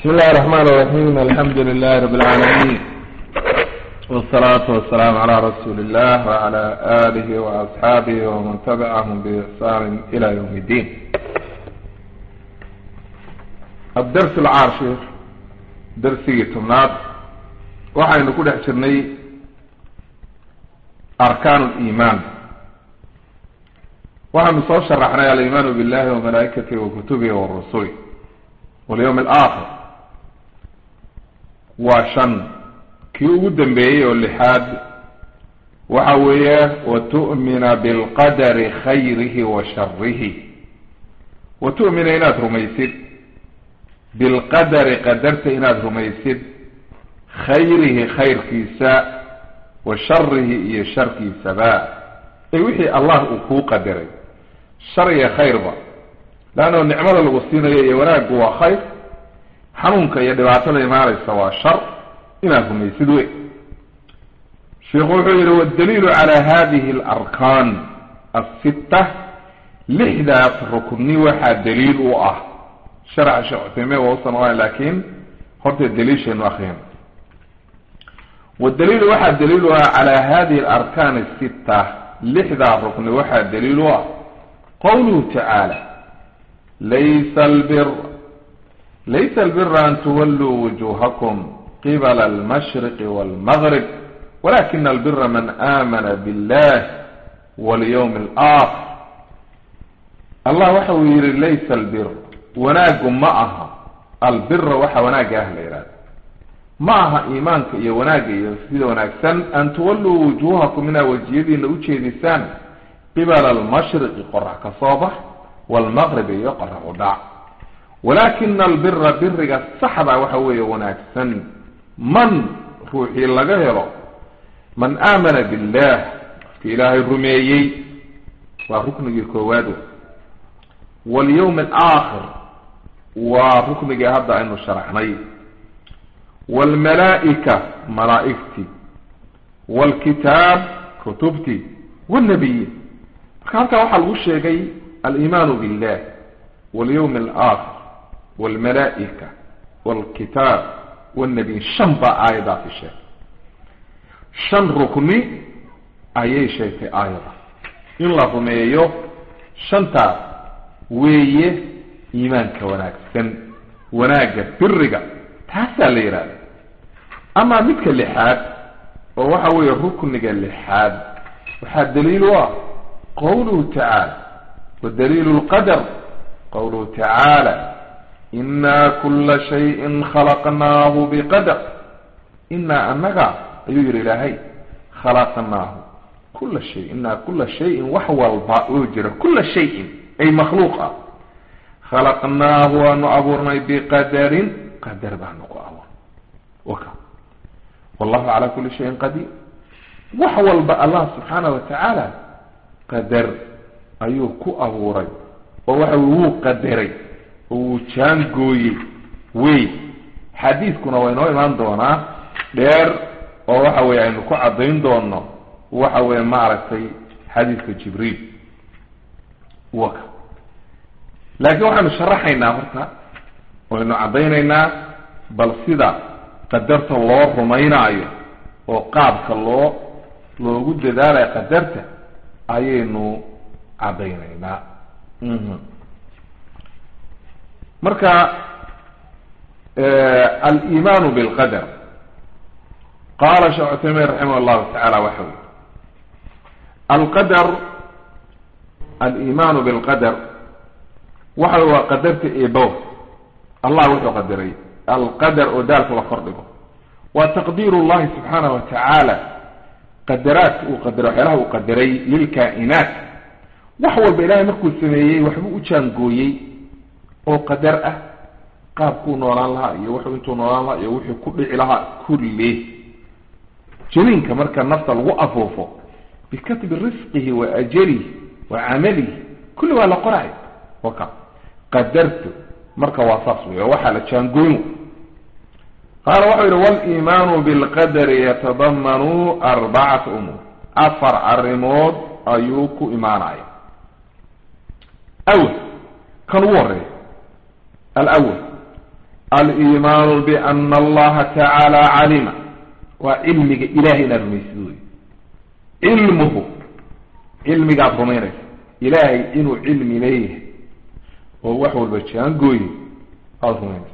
بسم الله الرحمن الرحيم الحمد لله رب العالمين والصلاة والسلام على رسول الله وعلى آله وأصحابه ومن تبعهم بإحسان إلى يوم الدين الدرس العاشر درسي تمناد وحين نقول احشرني أركان الإيمان وحين نصور شرحنا الإيمان بالله وملائكته وكتبه ورسوله واليوم الآخر وشن kii ugu dambeeyey oo lixaad waxa weeye watu'mina bilqadari khayrihi wa sharihi wa tu'mina inaad rumaysid bilqadari qadarta inaad rumaysid khayrihi khayrkiisa wa sharihi iyo sharkiisaba ee wixii allah uu kuu qadaray shar iyo khayrba leanno nicmada lagu siinayo iyo wanaaggu waa khayr xanuunka iyo dhibaatada imaanaysa waa shar inaad rumaysid wey sheikhu wuxuu yihi waddaliilu calaa hadihi alarkaan asitta lixdaas rukni waxaa daliil u ah sharaxa sheekh cuthaymiin waa usan oan laakiin horta daliishaynu akriyan wadaliilu waxaa daliil u ah calaa hadihi alarkaan asitta lixdaa rukni waxaa daliil u ah qawluhu tacaala laysa albir laysa albira an tuwalluu wujuhakum qibl almashriq walmgrib walakina albira man aamana billah walyawm alaakhir allah waxa uu yihi laysa albir wanaagu ma aha albira waxa wanaagga ah la yihahda ma aha iimaanka iyo wanaagga iyo sida wanaagsan an tuwalluu wujuhakum inaa wejiyadiina ujeedisaan qibala almashriqi qorax ka soo bax walmaqribi iyo qorax u dhac walakina albira biriga saxda waxa weeye wanaagsan man ruuxii laga helo man aamana billah qofki ilaahay rumeeyey waa ruknigii koowaad walyawm alaakhir waa ruknigii hadda aynu sharaxnay waalmalaa'ika malaa'igtii waalkitaab kutubtii waalnabiyiin marka halkaa waxaa lagu sheegay aliimaanu billah walyawm alaakhir waalmalaa'ika waalkitaab wnabiyin shan baa aayadaasi sheegtay shan rukni ayay sheegtay aayada in la rumeeyo shantaas weeye iimaanka wanaagsan wanaagga biriga taasaa la yidhahda amaa midka lixaad oo waxa weeye rukniga lixaad waxaa daliil u ah qawluhu tacaala wa daliilu lqadar qawluhu tacaala ina kula shayin khalaqnaahu biqadar inaa anaga ayuu yihi ilaahay khalaqnaahu kula shay inaa kula shayin wax walba oo jira kula shayin ay makhluuq ah khalaqnaahu waanu abuurnay biqadarin qadar baanu ku abuurnay waka wallahu calaa kuli shayin qadiir wax walba allah subxaana wa tacaala qadar ayuu ku abuuray oo waxa wuu qadaray oo wuu jaangooyey wey xadiidkuna waa inoo imaan doonaa dheer oo waxa weye aynu ku caddayn doono waxa weye maaragtay xadiidka jibriil waka laakiin waxaynu sharaxaynaa horta waynu caddaynaynaa bal sida qadarta loo rumaynaayo oo qaabka loo loogu dadaalayo qadarta ayaynu caddaynaynaa marka aliimaanu bilqadar qaala sheekh cuthaymiin raximah llahu tacala waxa ui alqadar aliimaanu bilqadar waxa waa qadarta ebo allah wuxuu qadaray alqadar oo daalka la kordhigo waa taqdiir llahi subxaanah wa tacaala qadaraadka uu qadaray waxyaalaha uu qadaray lilkaa-inaat wax walba ilahay markuu sameeyey waxbuu u jaangooyey oo qadar ah qaabkuu noolaan lahaa iyo wuxuu intuu noolaan lahaa iyo wuxuu ku dhici lahaa kulli janiinka marka nafta lagu afuufo bikatbi risqihi wa ajalihi wa camalihi kulli waa la qoray waka qadartu marka waa saas wey oo waxaa la jaangooyn qaala waxau yihi waliimaanu bilqadari yatadamanu arbacata umuur afar arrimood ayuu ku imaanaya awel kan ugu horeeya alawal aliimaanu biana allaha tacaala calima waa cilmiga ilahay inaad rumaysid wey cilmuhu cilmigaad rumaynaysa ilaahay inuu cilmi leeyahay oo wax walba jaangooye aada rumaynaysa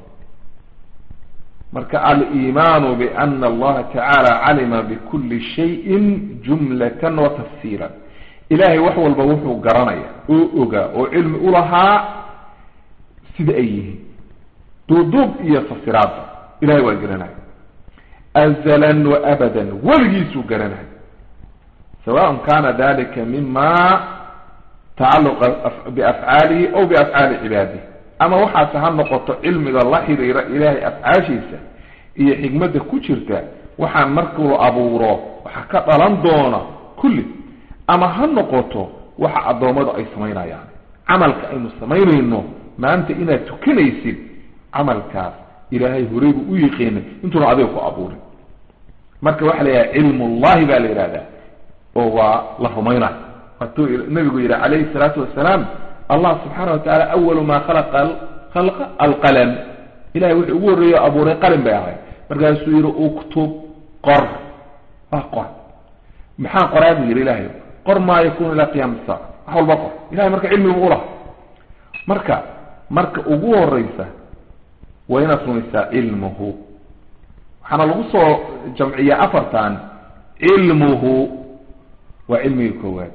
marka aliimaanu biana allaha tacaala calima bikuli shayin jumlatan wa tafsiilan ilahay wax walba wuxuu garanaya oo ogaa oo cilmi ulahaa sida ay yihiin duuduub iyo fasiraadba ilahay waa garanaya azalan wa abadan weligiisuu garanaya sawaء kana dalika mima tacaluqa biafcaalihi aw biafcaali cibaadihi ama waxaase ha noqoto cilmiga la xiriira ilaahay afcaashiisa iyo xikmadda ku jirta waxaan markuu abuuro waxa ka dhalan doona kulli ama ha noqoto waxa addoommadu ay samaynayaan camalka aynu samaynayno maanta inaad tukanaysid camalkaas ilaahay horey buu u yiqiinay intuuna adiga ku abuurin marka waxa la yidhaha cilmullahi baa la yidhahdaa oo waa la rumaynayo waatuu nabigu yihi calayhi salaatu wasalaam allah subxaana wa tacaala awalu maa khalaqa khalqa alqalam ilahay wuxuu ugu horreeyo abuuray qalin bay ahayd markaasuu yihi uktub qor waa qor maxaa qoraa buu yihi ilahay qor maa yakunu ilaa qiyaama saaca wax walba qor ilahay marka cilmigu ulaha marka marka ugu horeysa waa inaad rumaysaa cilmuhu waxaana lagu soo jamciyaa afartan cilmuhu waa cilmiga koowaad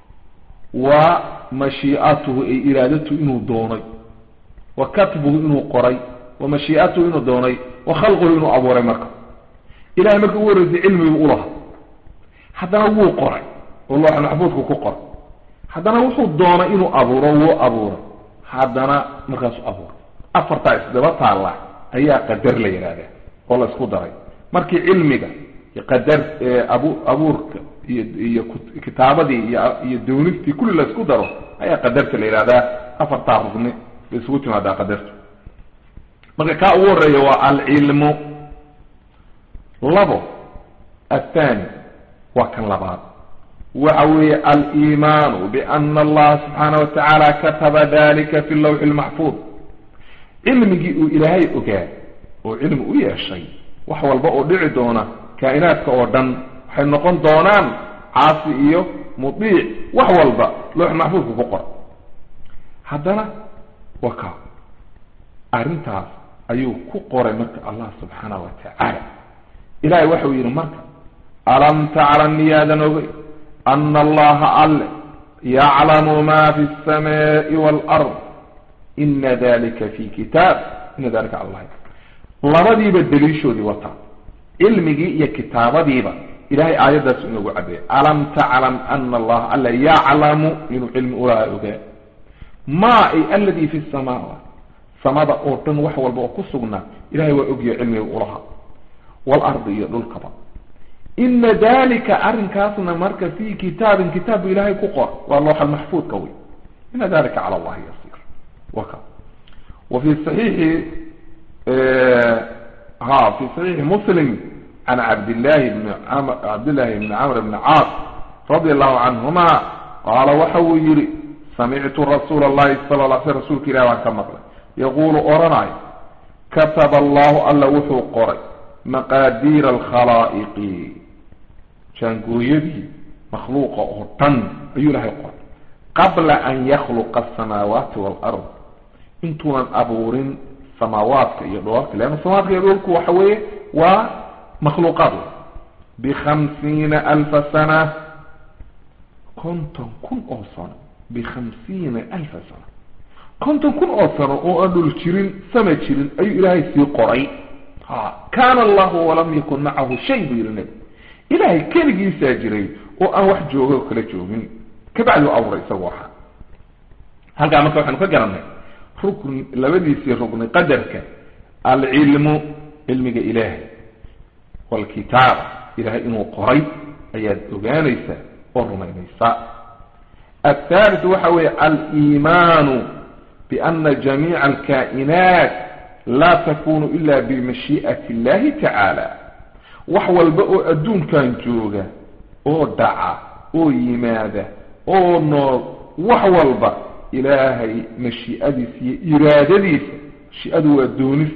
wa mashiicatuhu ay iraadatuhu inuu doonay wa katbuhu inuu qoray wa mashiicatuhu inuu doonay wa khalquhu inuu abuuray marka ilahay marka ugu horeysay cilmigu ulaha haddana wuu qoray oo looxa maxfuudku ku qoray haddana wuxuu doonay inuu abuuro wuu abuuray haddana markaasuu abuuray afartaa isdaba taalla ayaa qadar la yidhahdaa oo la isku daray markii cilmiga qadar abu abuurka iyo iyo kitaabadii iyo iyo doonistii kulli la isku daro ayaa qadarta la yidhahdaa afartaa rugni bay isugu timaadaa qadartu marka kaa ugu horeeya waa alcilmu labo athani waa kan labaad waxa weeye aliimaanu biana allaha subxaana wa tacaala kataba dalika fi lawxi lmaxfuud cilmigii uu ilaahay ogaa oo cilmi u yeeshay wax walba oo dhici doona kaa'inaadka oo dhan waxay noqon doonaan caasi iyo mudiic wax walba loox maxfuudka ku qora haddana waa ka arrintaas ayuu ku qoray marka allah subxaana wa tacaala ilahay waxau yidhi marka alam taclam miyaadan ogey ana allaha alle yaclamu ma fi lsamaai waalard ina dalika fi kitaab ina dalika allah labadiiba daliishoodii wataa cilmigii iyo kitaabadiiba ilahay aayaddaas inoogu cadeeyay alam taclam ana allaha alla yaclamu inuu cilmi ulaha ogaa ma ay aladi fi samaawaat samada oo dhan wax walba oo ku sugnaa ilahay waa ogyahay cilmiga ulaha waalardi iyo dhulkaba ina dalika arrinkaasna marka fi kitaabin kitaab bu ilahay ku qor waa looxa maxfuudka wey ina dalika cala allahi yasir waka wa fi saxiixi ha fi saxiixi muslim can cabdillahi bni cabdillahi bni camr bni caas radi allahu canhuma qaala waxa uu yihi samictu rasuula allahi sala la sl rasuulka ilahi baan ka maqlay yaquulu odhanayo kataba allahu alla wuxuu qoray maqaadiira alkhalaa'iqi jaangooyadii makhluuqa oo dhan ayuu ilahay qoray qabla an yakhluqa asamaawaati waalard intuunan abuurin samaawaadka iyo dhoolka leanna samaawaadka iyo dhoolku waxa weeye waa makhluuqaad bikhamsiina alfa sana konton kun oo sano bikhamsiina alfa sana konton kun oo sano oo aan dhul jirin sama jirin ayuu ilaahay sii qoray ha kaana allahu walam yakun macahu shay buu yihi nebi ilaahay keligiisaa jiray oo aan wax jooga oo kala joogin kabacdi u abuuray isagu ahaa halkaa marka waxaanu ka garanay rukn labadiisii rugni qadarka alcilmu cilmiga ilaahay waalkitaab ilahay inuu qoray ayaad ogaanaysaa oo rumaynaysaa athalit waxa weeye aliimaanu biana jamiica alkaa'inaat laa takunu ila bimashii'ati illahi tacaala wax walba oo adduunkan jooga oo dhaca oo yimaada oo nool wax walba ilaahay mashiicadiisa iyo iraadadiisa mashiicadu waa doonista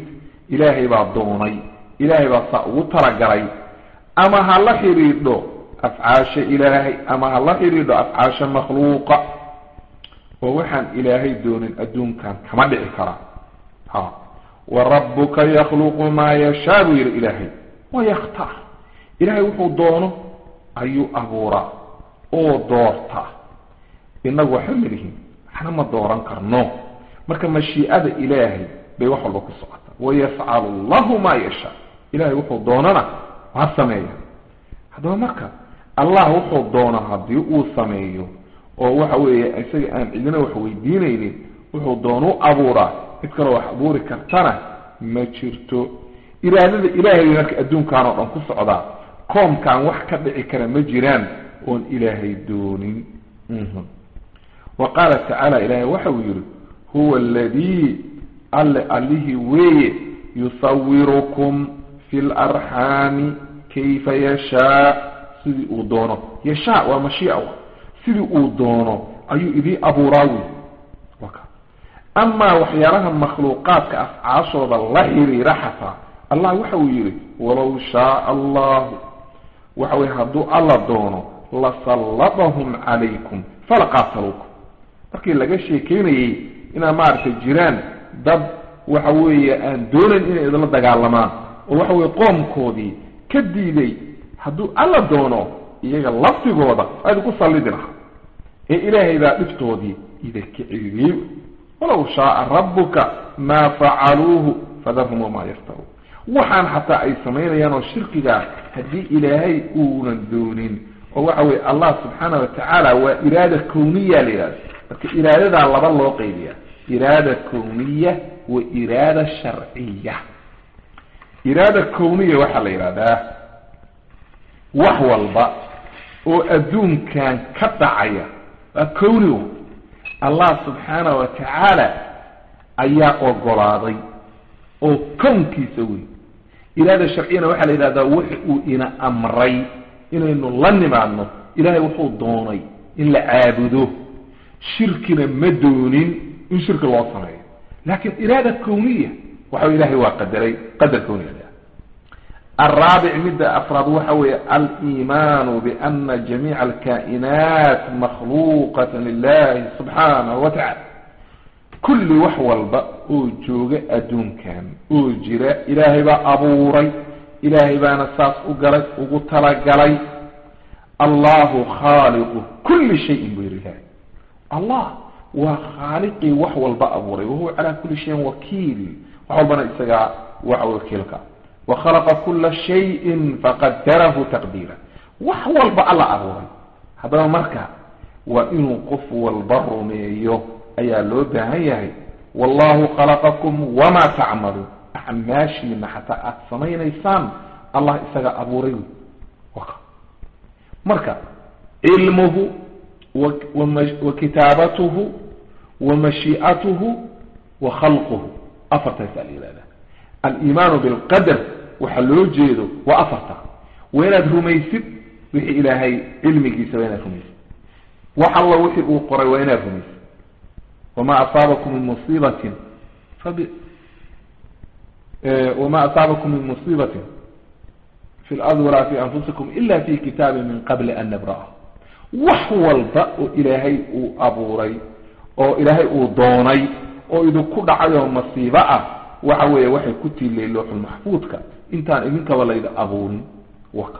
ilaahay baa doonay ilaahay baa saa ugu talagalay ama ha la xidhiidho afcaasha ilaahay ama ha la xidhiidho afcaasha makhluuqa oo waxaan ilaahay doonin adduunkan kama dhici karaa ha wa rabbuka yakhluqu maa yashaa buu yidhi ilaahay wayakhtaar ilaahay wuxuu doono ayuu abuuraa oo doortaa inagu waxba malihin waxna ma dooran karno marka mashiicada ilaahay bay wax walba ku socotaa wayafcalu allahu maa yashaa ilahay wuxuu doonana waa sameeya haddaba marka allah wuxuu doono haddii uu sameeyo oo waxa weeye isaga aan cidina wax weydiinaynin wuxuu doonu abuuraa cid kaloo wax abuuri kartana ma jirto iraadada ilaahay bay marka adduunkan oo dhan ku socdaa koomkaan wax ka dhici kara ma jiraan oon ilaahay doonin wa qaala tacaala ilaahay waxa uu yihi huwa aladii alle allihii weeye yusawirukum fi larxaami kayfa yashaa sidii uu doono yashaa waa mashiica sidii uu doono ayuu idii abuuraa wey amaa waxyaalaha makhluuqaadka afcaashooda la xiriira xataa allah waxa uu yihi walow shaaa allahu waxa weye hadduu alla doono lasallatahum calaykum falaqaataluukum markii laga sheekeynayey inaad maaragtay jiraan dad waxa weeye aan doonayn inay idinla dagaalamaan oo waxa weye qoomkoodii ka diiday hadduu alla doono iyaga laftigooda waa idinku sallidi lahaa ee ilaahay baa dhibtoodii idinka celiyey walow shaaa rabbuka maa facaluuhu fadarhum wamaa yaftaruun waxaan xataa ay samaynayaan oo shirkigaa haddii ilaahay uunan doonin oo waxa weye allah subxaana watacaala waa iraada kowniya la yidhahda marka iraadadaa laba loo qaybiya iraada kowniya wa iraada sharciya iraada kowniya waxaa la yidhahdaa wax walba oo adduunkan ka dhacaya waa kowni allah subxaana wa tacaala ayaa ogolaaday oo kownkiisa wey iraada sharciyana waxaa la yidhahdaa wuxa uu ina amray inaynu la nimaadno ilaahay wuxuu doonay in la caabudo shirkina ma doonin in shirki loo sameeyo laakiin iraada kowniya waxa ilahay waa qadaray qadar kowniya الرابع مدة أفراد وحوي الإيمان بأن جميع الكائنات مخلوقة لله سبحانه وتعالى كل وحول أوجوغ أدون كان أوجر إلهي با أبوري إلهي با نساس أقري أقتل الله خالق كل شيء بير الله الله وخالقي وحول بأبوري وهو على كل شيء وكيل وحول بنا إساقا وحول كيلك وخلق كل شيء فقدره تقديرا وحول بألا أبوري هذا مركا وإنه قف والبر ميو أي لوبها هي والله خلقكم وما تعملون أحماشي ما حتى أتصمين إيسان الله إساق أبوري وقع مركا علمه وكتابته ومشيئته وخلقه أفرت يسأل إلى ذلك الإيمان بالقدر وحلو جيده وأفرته وين رميسد وحي إلهي علمك سوين رميسد وحل وحي أقرى وين رميسد وما أصابكم من مصيبة فب... وما أصابكم من مصيبة في الأرض ولا في أنفسكم إلا في كتاب من قبل أن نبرأه وحول بأ إلهي أبوري أو إلهي دوني أو إذا كل عيوم مصيبة waxa weeye waxay ku tiilay looxul maxfuudka intaan idinkaba layda abuurin waka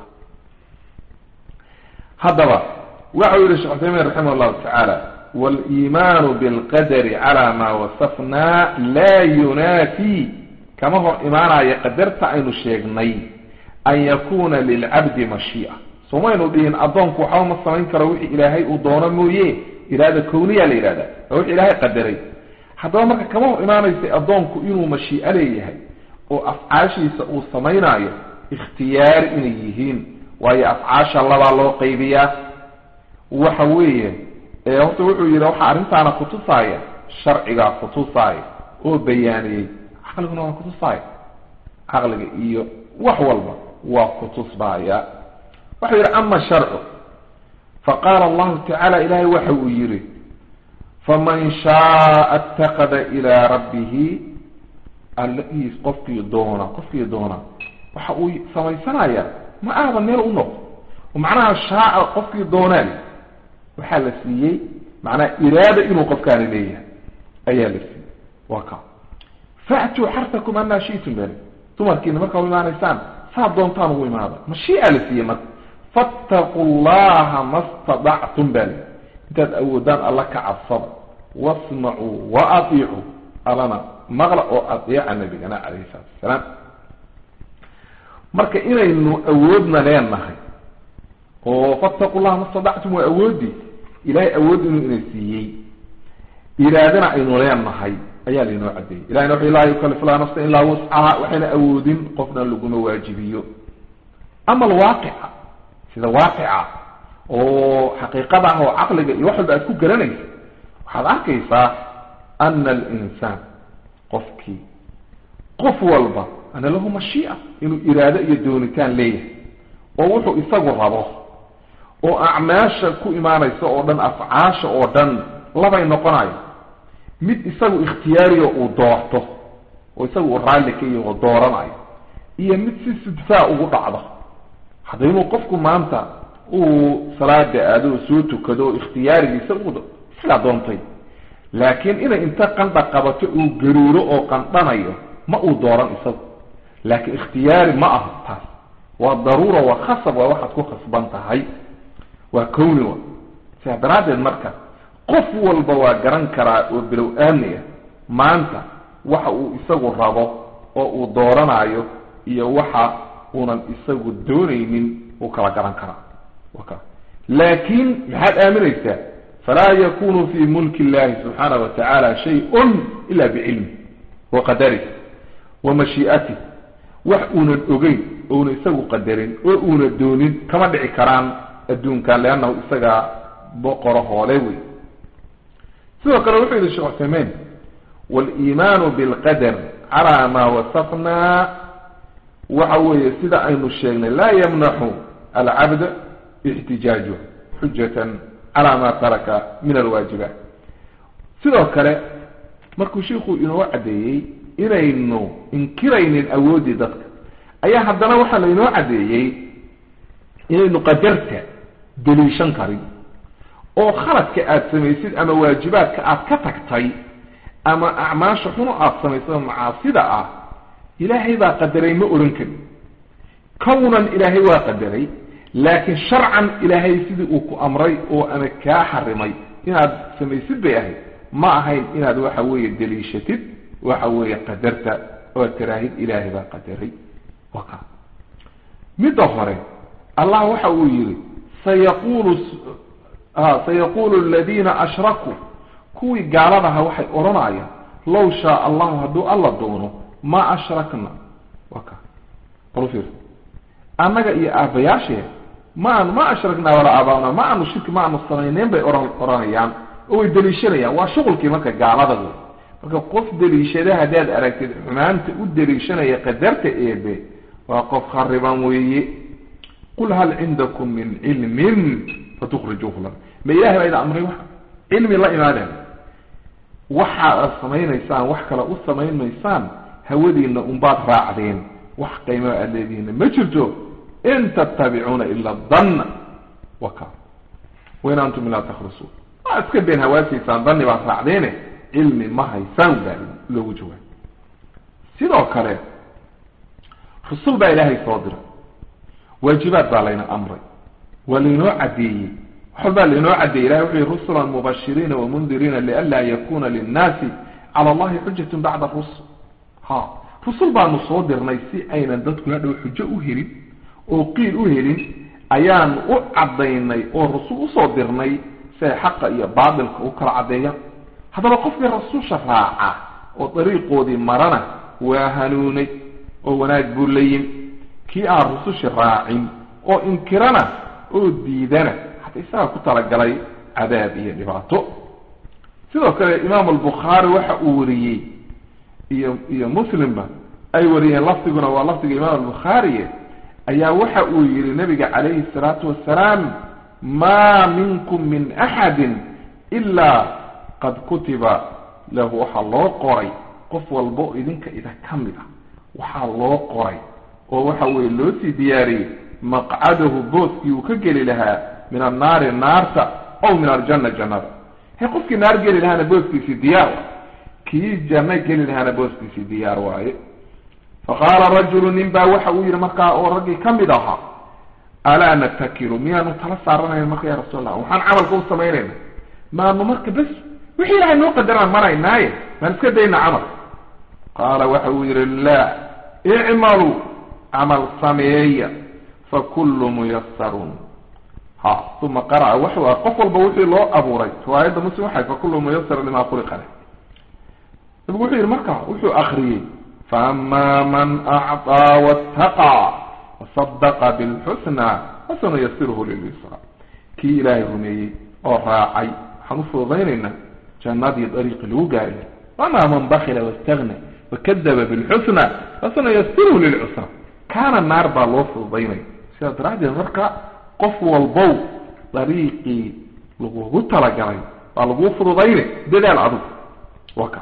haddaba waxa uu yihi sheekh cuthaymiin raximah llahu tacaala waliimaanu bilqadari cala maa wasafnaa laa yunaafi kama hor imaanaya qadarta aynu sheegnay an yakuna lilcabdi mashii'a somaynu dhihin addoonku waxba ma samayn karo wixii ilaahay uu doono mooye iraada kowniya la yidhahda waa wixi ilaahay qadaray haddaba marka kama hor imaanaysay addoonku inuu mashiico leeyahay oo afcaashiisa uu samaynaayo ikhtiyaari inay yihiin waayo afcaasha labaa loo qaybiyaa waxa weeye horta wuxuu yidhi waxaa arrintaana kutusaaya sharcigaa kutusaaya oo bayaaniyey caqliguna waa kutusaaya caqliga iyo wax walba waa kutusbaaya waxau yidhi ama sharcu faqaala allahu tacaala ilaahay waxa uu yidhi faman shaaa اtaqada ilى rabbihi allahiis qofkii doona qofkii doona waxa uu samaysanaya ma aaba meel u noqdo oo macnaha shaaca qofkii doonaan waxaa la siiyey macnaha iraada inuu qofkaani leeyahay ayaa la siiyey waa ka fa'tuu xartakum anaa shi'tum bale dumarkiina markaa u imaanaysaan saad doontaan ugu imaada mashiica la siiyey marka fattaqu llaha ma stadactum bale intaad awoodaan alla ka cabsada wasmacuu wa atiicuu allana maqla oo adeeca nabigana calayhi salaatu wasalaam marka inaynu awoodna leenahay oo fattaqu llaha ma stadactum waa awoodii ilahay awood inuu ina siiyey iraadana aynu leenahay ayaa lainoo cadeeyey ilahina wuxu laa yukalif laa nafsa ilaa wuscaha waxayna awoodin qofna laguma waajibiyo ama alwaaqica sida waaqica oo xaqiiqada ah oo caqliga iyo wax walba aad ku garanaysa waxaad arkaysaa ana alinsaan qofkii qof walba ana lahu mashiica inuu iraado iyo doonitaan leeyahay oo wuxuu isagu rabo oo acmaasha ku imaanaysa oo dhan afcaasha oo dhan labay noqonayo mid isagu ikhtiyaariyo uu doorto oo isagu uu raalli ka yahi oo dooranayo iyo mid si sidfaa ugu dhacdo hadda inuu qofku maanta uu salaada aado oo soo tukado oo ikhtiyaarigiisa u isagaa doontay laakiin inay inta qandha qabato uu garuuro oo qandhanayo ma uu dooran isagu laakiin ikhtiyaari ma aha taas waa daruura waa khasab waa waxaad ku khasban tahay waa kowni wa sidaa daraaddeed marka qof walba waa garan karaa oo bilow aamni ah maanta waxa uu isagu rabo oo uu dooranayo iyo waxa uunan isagu doonaynin uu kala garan karaa waka laakiin maxaad aaminaysaa falaa yakunu fi mulki illahi subxaana wa tacaala shay-un ila bicilmi wa qadarih wa mashii'atih wax uunan ogeyn ouna isagu qadarin oo uuna doonin kama dhici karaan adduunkan leannahu isagaa boqoro hoole wey sidoo kale wuxuu yihi sheekh cuthaymein waliimaanu bilqadar calaa maa wasafnaa waxa weeye sida aynu sheegnay laa yamnaxu alcabd ixtijaajuh xujatan calaa maa taraka min alwaajibaat sidoo kale markuu shiiku inoo caddeeyey inaynu inkiraynin awooddii dadka ayaa haddana waxaa lainoo caddeeyey inaynu qadarta daliishan karin oo khaladka aada samaysid ama waajibaadka aada ka tagtay ama acmaasha xuno aada samaysado macaasida ah ilaahay baa qadaray ma odhan karin kownan ilaahay waa qadaray laakiin sharcan ilaahay sidii uu ku amray oo ama kaa xarimay inaad samaysid bay ahayd ma ahayn inaad waxa weeye daliishatid waxa weeye qadarta oo tiraahid ilaahay baa qadaray waa ka midda hore allah waxa uu yihi sayaqulu sayaqulu aladiina ashrakuu kuwii gaaladaha waxay odhanayaan low shaa allahu hadduu alla doono ma ashrakna waa ka balfiir annaga iyo aabayaashee ma aanu ma ashraknaa walaa aabaana ma aanu shirki ma aanu samayneyn bay ohan odhanayaan oo way daliishanayaan waa shuqulkii marka gaalada wey marka qof daliishada haddaad aragtid xumaanta u daliishanaya qadarta eebe waa qof khariban weeye qul hal cindakum min cilmin fatukrijuuhu lana ma ilahay baa idin amray wa cilmi la imaadeen waxaad ad samaynaysaan wax kale u samayn maysaan hawadiina unbaad raacdeen wax qiimaa aad leedihiinna ma jirto in tattabicuuna ila danna waka wain antum laa takhrusuun waa iska been hawaasiysaan danni baad raacdeene cilmi ma haysaan baa loogu jawaab sidoo kale rusul baa ilaahay soo diray waajibaad baa layna amray waa laynoo caddeeyey wax walbaa laynoo caddeeyey ilahay wuxu yihi rusula mubashiriina wamundiriina lianlaa yakuna linnaasi cala allahi xujatun bacda rusul ha rusul baanu soo dirnay si aynan dadku hadhow xujo u helin oo qiil u helin ayaan u caddaynay oo rasul usoo dirnay si ay xaqa iyo baatilka u kala caddeeyaan haddaba qofkii rasuusha raaca oo dariiqoodii marana waa hanuunay oo wanaag buu la yimi kii aan rusushi raacin oo inkirana oo diidana hata isagaa ku talagalay cadaab iyo dhibaato sidoo kale imaam albukhaari waxa uu wariyey iyo iyo muslimba ay wariyeen lafdiguna waa lafdiga imaam albukhaariye ayaa waxa uu yihi nabiga calayhi الsalaatu wasalaam ma minkum min axadi ilaa qad kutiba lahu waxaa loo qoray qof walba oo idinka ida ka mid ah waxaa loo qoray oo waxa weye loo sii diyaariyey maqcadahu booskii uu ka geli lahaa min annaari naarta ow min aljanna jannada he qofkii naar geli lahaana booskiisii diyaar waay kii janno geli lahaana booskiisii diyaar waaye faqaala rajulu nin baa waxa uu yihi markaa oo raggii ka mid ahaa alaa natakilu miyaanu tala saaranayn marka ya rasuul allah waxaan camalka u samaynayna maanu marka bes wixii ilahay noo qadaraan maraynaaye maan iska dayna camal qaala waxa uu yihi laa icmaluu camal sameeya fakullu muyasarun ha uma qara'a waxu ah qof walba wixii loo abuuray riwaayadda muslim waxay fakullu muyasarun lima khuliqa leh nabigu wuxuu yihi marka wuxuu akriyey faama man acطaa waataqaa wasadaqa bilxusna fasanuyasiruhu lilyusra kii ilaahay rumeeyey oo raacay waxaan u fududaynaynaa jannadii dariiqi lagu gaari wamaa man bakila wastagna wakadaba bilxusna fasanuyasiruhu lilcusra kaana naar baa loo fududaynaya sidaa daraaddeed marka qof walbow dariiqii lagugu talagalay baa laguu fududaynay dadaal adug waka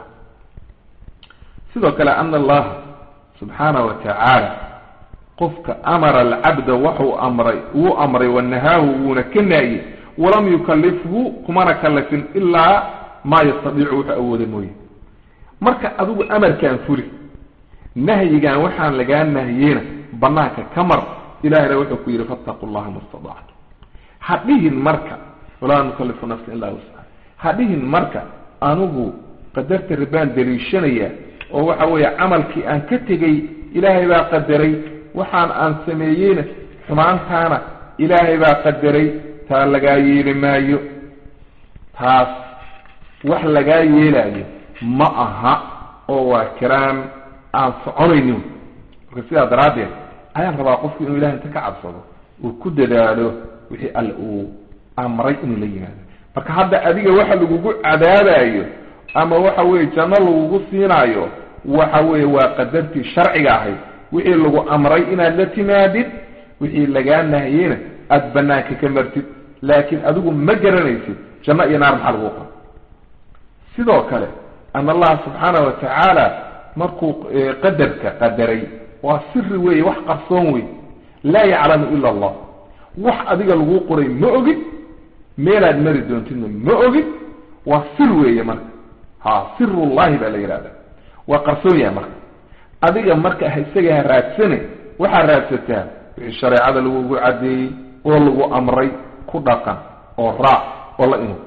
sidoo kale ana allaha subxaana wa tacaala qofka amara alcabda waxuu amray wuu amray wanahaahu wuuna ka naayey walam yukalifhu kumana kalifin ilaa maa yastadiicu wuxuu awooda mooye marka adigu amarkaan fuli nahyigan waxaan lagaa nahiyeyna banaanka ka mar ilahina wuxuu ku yihi fattaqu llaha ma stadactu ha dhihin marka walaa nukalifu nafsa ilaa wusca ha dhihin marka anigu qadarta rabaan daliishanaya oo waxa weeye camalkii aan ka tegey ilaahay baa qadaray waxaan aan sameeyeyna xumaantaana ilaahay baa qadaray taa lagaa yeeli maayo taas wax lagaa yeelaayo ma aha oo waa kiraan aan soconaynin marka sidaa daraaddeed ayaan rabaa qofku inuu ilahay inta ka cabsado uu ku dadaalo wixii alle uu amray inuu la yimaado marka hadda adiga waxa lagugu cadaabayo ama waxa weye janno lagugu siinaayo waxa weeye waa qadartii sharciga ahayd wixii lagu amray inaad la timaadid wixii lagaa nahiyeyna aada banaanka ka martid laakiin adigu ma garanaysid janno iyo naar maxaa lagu qora sidoo kale ana allaha subxaana wa tacaala markuu qadarka qadaray waa siri weeye wax qarsoon wey laa yaclamu ila allah wax adiga lagu qoray ma ogid meelaad mari doontidna ma ogid waa sir weeye marka ha sirullahi baa la yidhahda waa qarsoon yahay marka adiga marka isaga ha raadsane waxaa raadsataa wixii shareecada lagugu caddeeyey oo lagu amray ku dhaqan oo raac oo la inu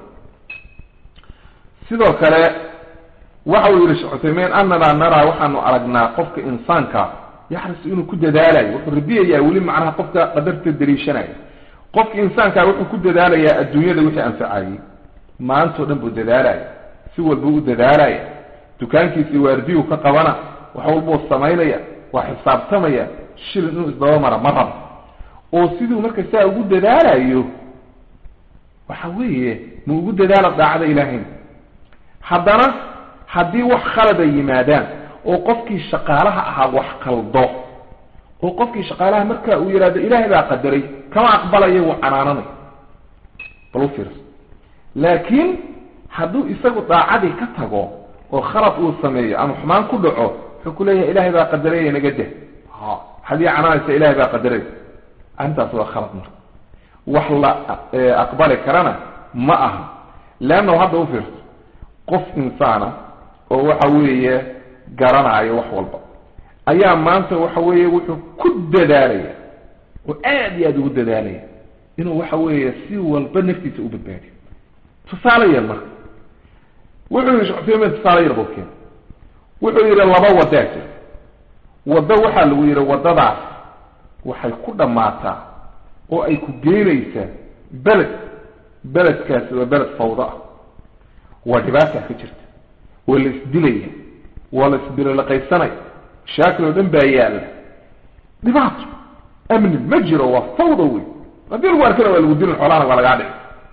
sidoo kale waxa uu yihi shekh cuthaymiin ananaa naraa waxaanu aragnaa qofka insaanka yaxrisu inuu ku dadaalayo wuxuu rabiyayaa weli macnaha qofka qadarta daliishanaya qofka insaanka wuxuu ku dadaalayaa adduunyada wixii anfacayey maantao dhan buu dadaalaya si walbuu u dadaalaya dukaankiisii waardiyu ka qabana wax walbuu samaynaya waa xisaabtamaya shilin inuu isdabamara ma rabo oo siduu marka saa ugu dadaalayo waxa weeye ma ugu dadaala daacada ilaahayna haddana haddii wax khalada yimaadaan oo qofkii shaqaalaha ahaa wax qaldo oo qofkii shaqaalaha marka uu yidhahdo ilaahay baa qadaray kama aqbalaya wuu canaananay bal u fiirso laakiin hadduu isagu daacadii ka tago oo khalad uu sameeyo ama xumaan ku dhaco wuxuu ku leeyahay ilaahay baa qadaraya naga deh ha hadii canaanaysa ilaahay baa qadaray arrintaas waa khalad marka wax la aqbali karana ma aha leannahu hadda u fiirso qof insaana oo waxa weeye garanaayo wax walba ayaa maanta waxa weeye wuxuu ku dadaalaya oo aada iyo aada ugu dadaalaya inuu waxa weeye si walba naftiisa u badbaadiyo tusaale yar marka wuxuu yihi shecutaymin tusaale yar buu keen wuxuu yihi laba wadaa jir waddo waxaa lagu yihi waddadaas waxay ku dhammaataa oo ay ku geynaysaa beled beledkaasi waa beled fawdo ah waa dhibaataa ka jirta waa la isdilaya waa la isbilolaqaysanaya mashaakil oo dhan baa yaalla dhibaato amni ma jiro waa fawda wey haddii lagu arkana waa lagu dilin xoolahana waa lagaa dhici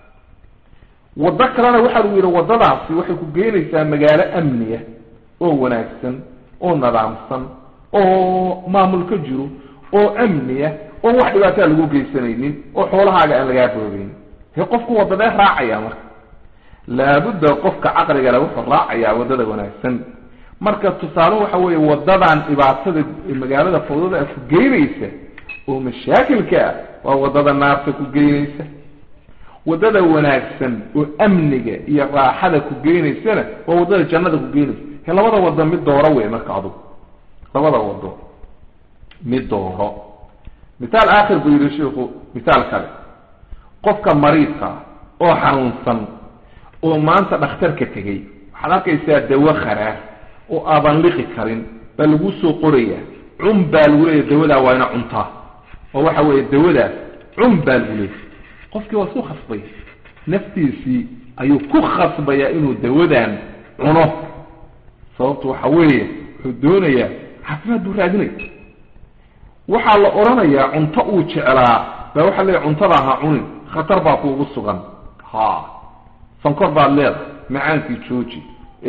waddo kalena waxaa lagu yidhi waddadaasi waxay ku geynaysaa magaalo amniya oo wanaagsan oo nidaamsan oo maamul ka jiro oo amniya oo wax dhibaataa lagu geysanaynin oo xoolahaaga aan lagaa boogeynin he qofku waddadee raacaya marka laabudda qofka caqligale wuxuu raacayaa waddada wanaagsan marka tusaale waxa weeye wadadan dhibaatada magaalada fawdada ku geynaysa oo mashaakilka ah waa wadada naarta ku geynaysa wadada wanaagsan oo amniga iyo raaxada ku geynaysana waa wadada jannada ku geynaysa he labada wado mid dooro wey marka adugu labada wado mid dooro mithaal aakhir buu yihi sheiku mithaal kale qofka mariidka oo xanuunsan oo maanta dhakhtarka tegey waxaad arkaysaa dawo kharaar oo aadan liqi karin baa lagu soo qoraya cun baa lagu leeya dawadaa waa ina cuntaa oo waxa weeye dawadaas cun baa lagu leeya qofkii waa isku khasbay naftiisii ayuu ku khasbayaa inuu dawadan cuno sababtu waxa weeye wuxuu doonayaa caafimaad buu raadinaya waxaa la odhanayaa cunto uu jeclaa baa waxaa leeyahy cuntada ha cunin khatar baa kuugu sugan ha sankor baad leedahay macaankii jooji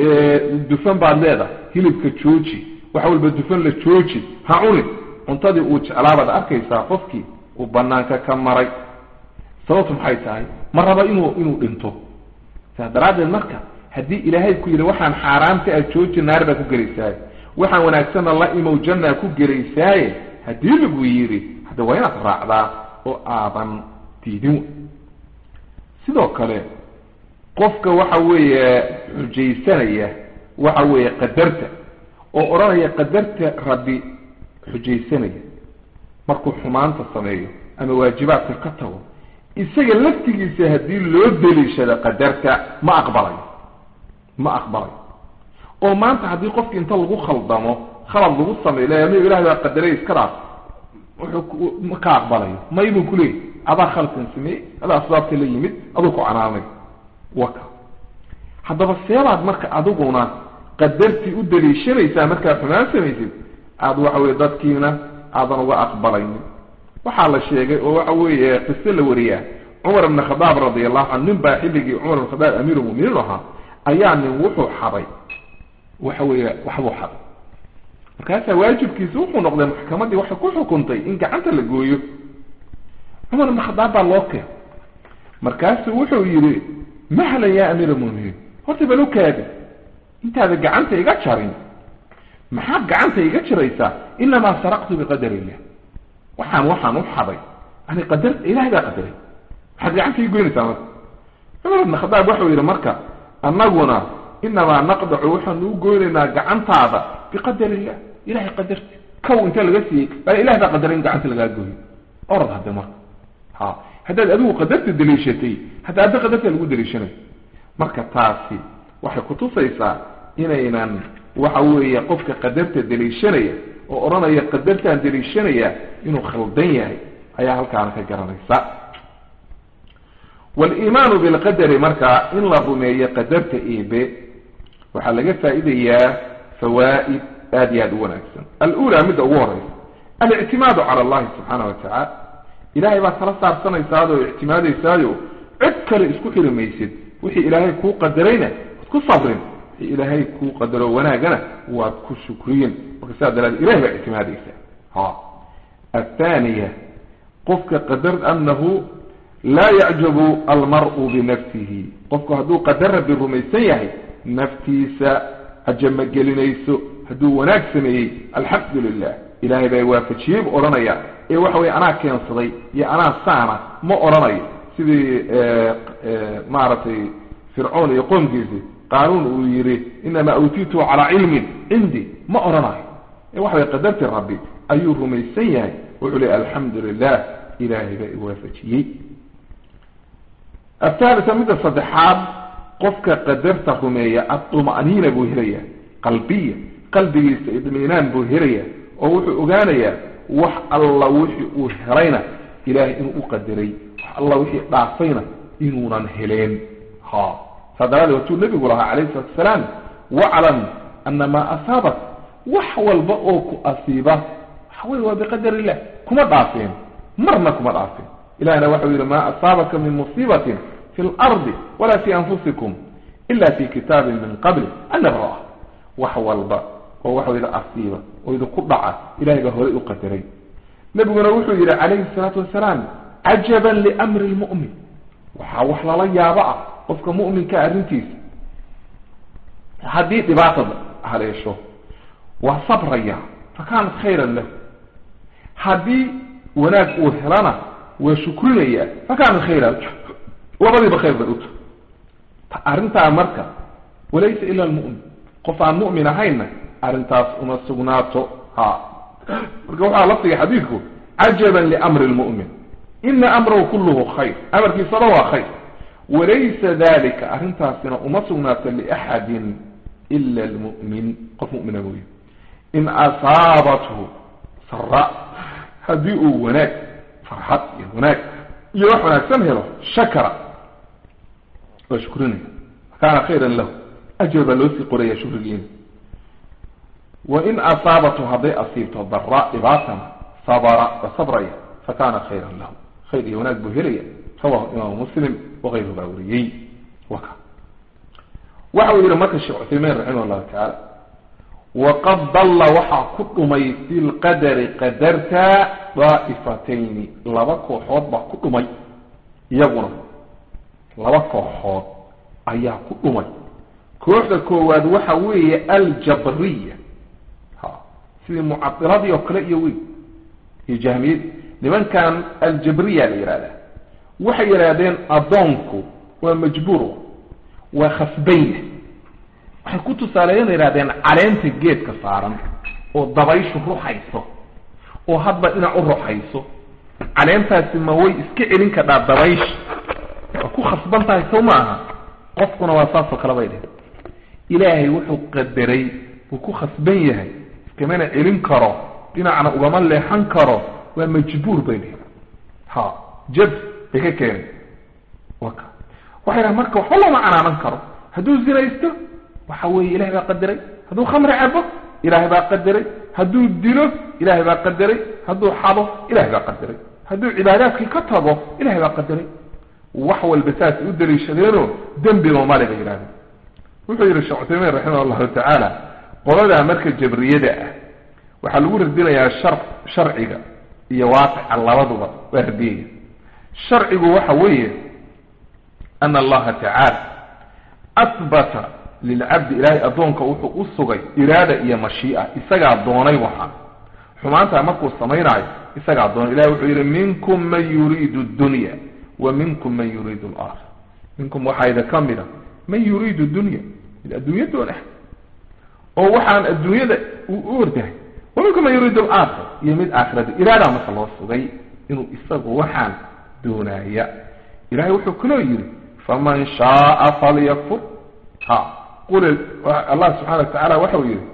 dufan baad leedahay hilibka jooji wax walba dufan la jooji ha cunin cuntadii uu jeclaabaad arkaysaa qofkii uu banaanka ka maray sababtu maxay tahay ma raba inuu inuu dhinto saas daraaddeed marka haddii ilaahay ku yidhi waxaan xaaraamta aad jooji naar baa ku gelaysaaye waxaan wanaagsanna la imow jannaa ku gelaysaaye haddii lagu yidhi hadda waa inaad raacdaa oo aadan diidin sidoo kale qofka waxa weeye xujaysanaya waxa weeye qadarta oo odhanaya qadarta rabbi xujaysanaya markuu xumaanta sameeyo ama waajibaadka ka tago isaga laftigiisa haddii loo deliishado qadarta ma aqbalayo ma aqbalayo oo maanta haddii qofki inta lagu khaldamo khalad lagu sameeyo le ama ilahay baa qadaray iska dhaaf wuxuu ma ka aqbalayo may buu kuleeyay adaa khalkan sameeyey adaa asbaabta la yimid aduu ku canaanay waka haddaba seebaad marka adiguna qadartii u daliishanaysaa markaad xumaan samaysid aada waxa weye dadkiina aadan uga aqbalaynin waxaa la sheegay oo waxa weeye qise la wariyaa cumar ibn khadaab radi allahu canhu nin baa xilligii cumar ibn khadaab amiirulmuminiin ahaa ayaa nin wuxuu xaday waxa weeye waxbuu xaday markaasaa waajibkiisi wuxuu noqday maxkamaddii waxay ku xukuntay in gacanta la gooyo cumar ibn khadaab baa loo keen markaasuu wuxuu yidhi mahlan ya amiir almuminiin horta bal ukaadi intaada gacanta iga jarin maxaad gacanta iga jiraysaa inamaa saraqtu biqadar illah waxaan waxaan u xaday yani qadar ilahay baa qadaray maxaad gacanta ii goynaysaa marka cumar ibn khadaab waxau yidhi marka annaguna inamaa naqdacu waxaanu u goynaynaa gacantaada biqadar illah ilahay qadarti kow inta laga siiyey baa ilahay baa qadaray in gacanta lagaa gooyo orad hadde marka ha haddaad adigu qadarta daliishatay hadda adda qadarta lagu daliishanay marka taasi waxay kutusaysaa inaynan waxa weeye qofka qadarta daliishanaya oo odhanaya qadartaan daliishanaya inuu khaldan yahay ayaa halkaana ka garanaysa waliimaanu bilqadari marka in la rumeeyo qadarta eebe waxaa laga faa'idayaa fawaa'id aad iyo aada u wanaagsan alula midda ugu horeysa alictimaadu cala allahi subxaana wa tacaala ilahay baad tala saarsanaysaado ictimaadaysaayo cid kale isku xiri maysid wixii ilaahay kuu qadarayna waad ku sabrin wixii ilaahay kuu qadaro wanaagana waad ku shukriyin marka sidaa daraadee ilahay baa ictimaadaysaa ha athaniya qofka qadar anahu laa yacjabu almar'u binafsihi qofku hadduu qadar rabbi rumaysan yahay naftiisa ajama gelinayso hadduu wanaag sameeyey alxamdu lilah ilahay baa waafajiyey bu odhanaya ee waxa weye anaa keensaday iyo anaa saana ma odhanayo sidii maaragtay fircoon iyo qoomkiisi qaanuun uu yihi inamaa utiitu calaa cilmin cindi ma odhanayo ee waxa way qadarti rabbi ayuu rumaysan yahay wuxuu leey alxamdu lilah ilahay baa iwaafajiyey athaalita midda saddexaad qofka qadarta rumeeya aduma'niina buu helaya qalbiya qalbigiisa idminaan buu helaya oo wuxuu ogaanayaa wax alla wixii uu helayna ilahay inuu u qadaray wax alla wixii dhaafayna inuunan heleen ha saa daraadee watuu nebigu lahaa calayhi salatu asalaam waclam ana maa asaabak wax walba oo ku asiiba waxa wey waa biqadar illah kuma dhaafeen marna kuma dhaafeen ilahna waxau yidhi maa asaabaka min musiibatin fi lardi walaa fi anfusikum ila fi kitaabin min qabli an nabraa wax walba oo waxa yidhi asiiba oo idinku dhaca ilahay baa horay u qadaray nebiguna wuxuu yidhi calayhi salaatu wasalaam cajaban liamri lmu'min waxaa wax lala yaabo ah qofka mu'minka arrintiisa haddii dhibaatada haleesho waa sabraya fa kaanat khayran lahu haddii wanaag uu helana waa shukrinaya fa kaanat khayran labadiiba khayr bay uta arrintaa marka walaysa ila almu'min qof aan mu'min ahayna arrintaas uma sugnaato ha marka waxaa lafdiga xadiidku cajaban liamri lmu'min ina amrahu kulluhu khayr amarkiisaba waa khayr walaysa dalika arrintaasina uma sugnaato liaxadin ila almu'min qof mu'mina mooye in asaabathu sara haddii uu wanaag farxad iyo wanaag iyo wax wanaagsan helo shakara waa shukrinaya kaana khayran lahu ajr baa loo sii qoraya shukrigiina wain asaabathu hadday asiibto dara dhibaatana sabra wa sabraya fakana khayran lahu khayr iyo wanaag buu helaya rawahu imaamu muslim wakayru baa wariyey waka waxa uu yihi marka sheekh cuthaymiin raximah llahu tacaala waqad dalla waxaa ku dhumay fi lqadari qadarta daa'ifatayni laba kooxood baa ku dhumay iyaguna laba kooxood ayaa ku dhumay kooxda koowaad waxa weeye aljabriya ha sidii mucadiladii oo kale iyo wey iyo jahmiyadii nimankan aljabriya la yihahdaa waxay yidhaahdeen addoonku waa majbuur waa khasbanya waxay ku tusaaleeyeen yidhahdeen caleenta geedka saaran oo dabayshu ruxayso oo hadba dhinac u ruxayso caleentaasi ma way iska celin kadhaa dabaysha waa ku khasban tahay sow ma aha qofkuna waa saasoo kale bay dhehen ilaahay wuxuu qadaray wuu ku khasban yahay iskamana celin karo dhinacna ugama leexan karo waa majbuur bay dhehen ha jab bay ka keenay waka waxay dhahan marka waxba looma canaanan karo hadduu zinaysto waxa weeye ilahay baa qadaray hadduu khamri cabo ilaahay baa qadaray hadduu dilo ilaahay baa qadaray hadduu xado ilahay baa qadaray hadduu cibaadaadkii ka tago ilahay baa qadaray wax walba saas u daliishadeenoo dembiba male bay yidhahdeen wuxuu yihi sheekh cuthaymiin raximah allahu tacaala qoladaa marka jabriyada ah waxaa lagu radinayaa shar sharciga iyo waaqica labaduba waa radiyaya sharcigu waxa weeye ana allaha tacaala ahbata lilcabdi ilaahay addoonka wuxuu u sugay iraada iyo mashii'a isagaa doonay waxa xumaantaa markuu samaynaayo isagaa doonay ilahay wuxuu yidhi minkum man yuriidu dunya wa minkum man yuriidu alaakhira minkum waxaa idin ka mida man yuriidu dunya mid adduunya doonah oo waxaan adduunyada u ordahay wa minkum man yuriidu alaakhira iyo mid aakhirada iraadaa marka loo sugay inuu isagu waxaan doonaaya ilahay wuxuu kaloo yidhi faman shaaa falyakfur ha qul allah subxana wa tacaala waxau yihi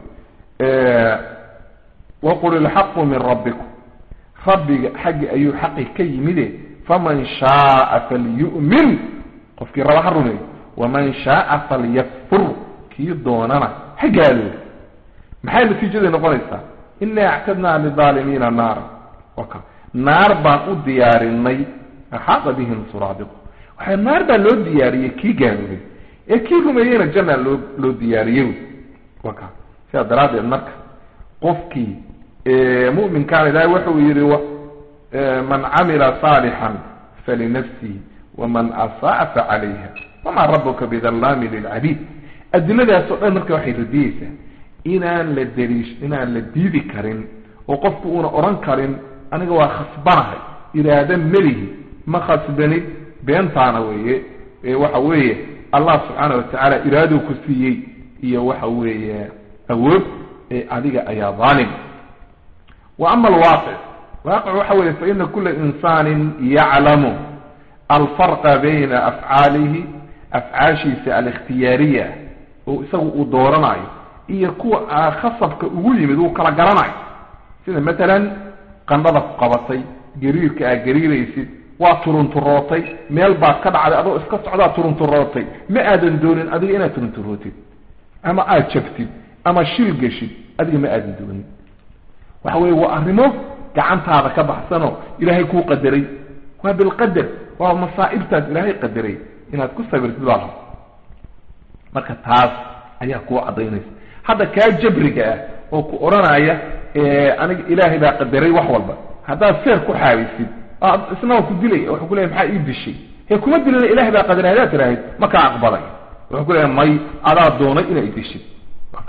waqul ilxaqu min rabbikum rabbiga xaggi ayuu xaqi ka yimide faman shaaa falyu'min qofkii raba ha rumeeyo waman shaaa falyakfur kii doonana ha gaalooda maxay natiijaday noqonaysaa inaa actadnaa lidaalimiina naara waka naar baan u diyaarinay axaada bihim suraadiqu waxaa naar baa loo diyaariyey kii gaaloobay ee kii rumeeyeyna janna loo loo diyaariyey waka sidaa daraaddeed marka qofkii mu'minkaana ilaahay wuxuu yihi man camila saalixan falinafsihi waman asaa facalayha wamaa rabuka bidallami lilcabiid adiladaas oo dhan marka waxay radiyeysaa inaan la daliish inaan la diidi karin oo qofku uuna odhan karin aniga waa khasbanahay iraada melihi ma khasbanid beentaana weeye waxa weeye allah subxaana watacaala iraaduu ku siiyey iyo waxa weeye awood ee adiga ayaa dhaalim wa ama alwaaqic waaqic waxa weeye faina kula insaanin yaclamu alfarqa bayna afcaalihi afcaashiisa alikhtiyaariya oo isagu uu dooranayo iyo kuwa khasabka ugu yimid uu kala garanayo sida matalan qandhada ku qabatay gariirka aad gariiraysid waa turunturootay meel baad ka dhacday adoo iska socdaa turunturootay ma aadan doonin adiga inaad turunturootid ama aada jabtid ama shil geshid adiga ma aadan doonin waxa weye waa arrimo gacantaada ka baxsanoo ilaahay kuu qadaray waa bilqadar waa masaa'ibtaas ilaahay qadaray inaad ku sabirtid baa raba marka taas ayaa kuu caddaynaysa hadda kaa jabriga ah oo ku odhanaya aniga ilaahay baa qadaray wax walba haddaad seer ku xaabisid isna waa ku dilay wuxuu ku leeyahy maxaa ii dishay hee kuma dilina ilahay baa qadaray haddaad tiraahid ma kaa aqbalay wuxuu ku leeyahay may adaa doonay inaa idishid marka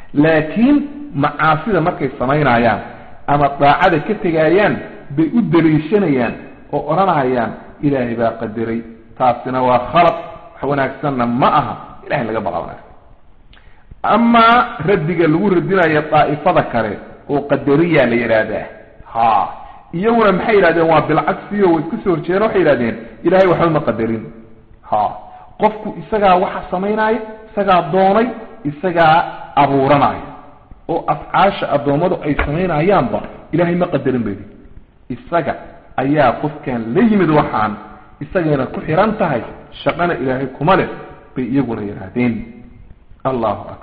laakiin macaasida markay samaynayaan ama daacada ka tegaayaan bay u daliishanayaan oo odhanayaan ilaahay baa qadiray taasina waa khalad wax wanaagsanna ma aha ilahay laga baqa wanaagsan amaa raddiga lagu radinayo daa'ifada kale oo qadariya la yidhaahdaa ha iyaguna maxay yidhahdeen waa bilcagsiyo way iska soo horjeedeen waxay yidhahdeen ilahay waxba ma qadarin ha qofku isagaa waxa samaynaya isagaa doonay isagaa abuuranaya oo afcaasha addoommadu ay samaynayaanba ilahay ma qadarin bay isaga ayaa qofkan la yimid waxaan isagayna ku xiran tahay shaqana ilaahay kuma leh bay iyaguna yidhaahdeen allahu akbar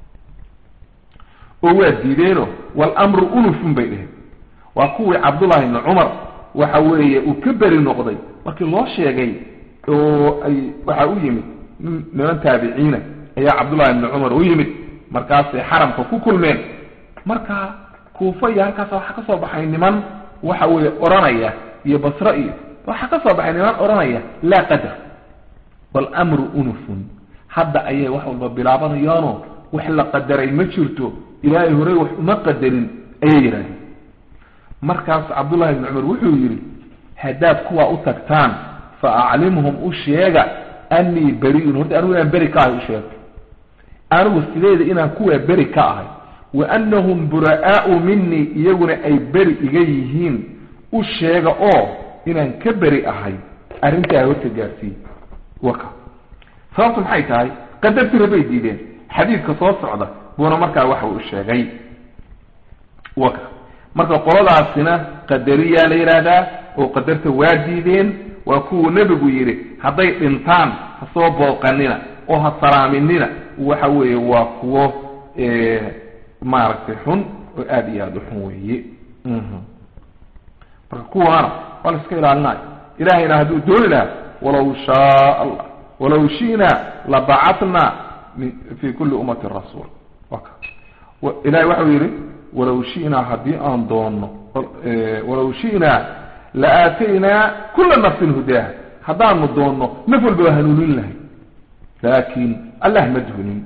oo waa diideeno walamru unufun bay dheheen waa kuwii cabdullahi ibni cumar waxa weeye uu ka beri noqday markii loo sheegay oo ay waxaa u yimid niman taabiciina ayaa cabdullahi ibni cumar u yimid markaasay xaramka ku kulmeen marka kuufa iyo halkaas waxaa ka soo baxay niman waxa weeye odhanaya iyo basre iyo waxaa ka soo baxay niman odhanaya laa qadar walamru unufun hadda ayay wax walba bilaabanayaano wax la qadaray ma jirto ilaahay horey wax uma qadarin ayay yidhahdeen markaas cabdullahi ibni cumar wuxuu yidhi haddaad kuwaa u tagtaan fa aclimhum u sheega annii beriun horta anigu inaan beri ka ahay u sheega anigu sideeda inaan kuwaa beri ka ahay wa annahum bura'aau minii iyaguna ay beri iga yihiin u sheega oo inaan ka beri ahay arrintaa horta gaarsiiye waka sababtu maxay tahay qadartira bay diideen xadiidka soo socda buuna markaa waxa uu sheegay waka marka qoladaasina qadariyaa la yidhaahdaa oo qadarta waa diideen waa kuwuu nebigu yidhi hadday dhintaan ha soo booqanina oo ha salaaminina waxa weeye waa kuwo maaragtay xun oo aada iyo aada u xun weeye marka kuwaana waa la iska ilaalinayo ilahayna hadduu dooni lahaa walaw shaa allah walaw shi'na labacatna fi kuli ummati rasuul ilahay waxau yidhi walaw shi'naa haddii aan doonno walaw shi'naa la aataynaa kula nafsin hudaaha haddaanu doonno naf walba waa hanuunin lahay laakin allah ma duhnin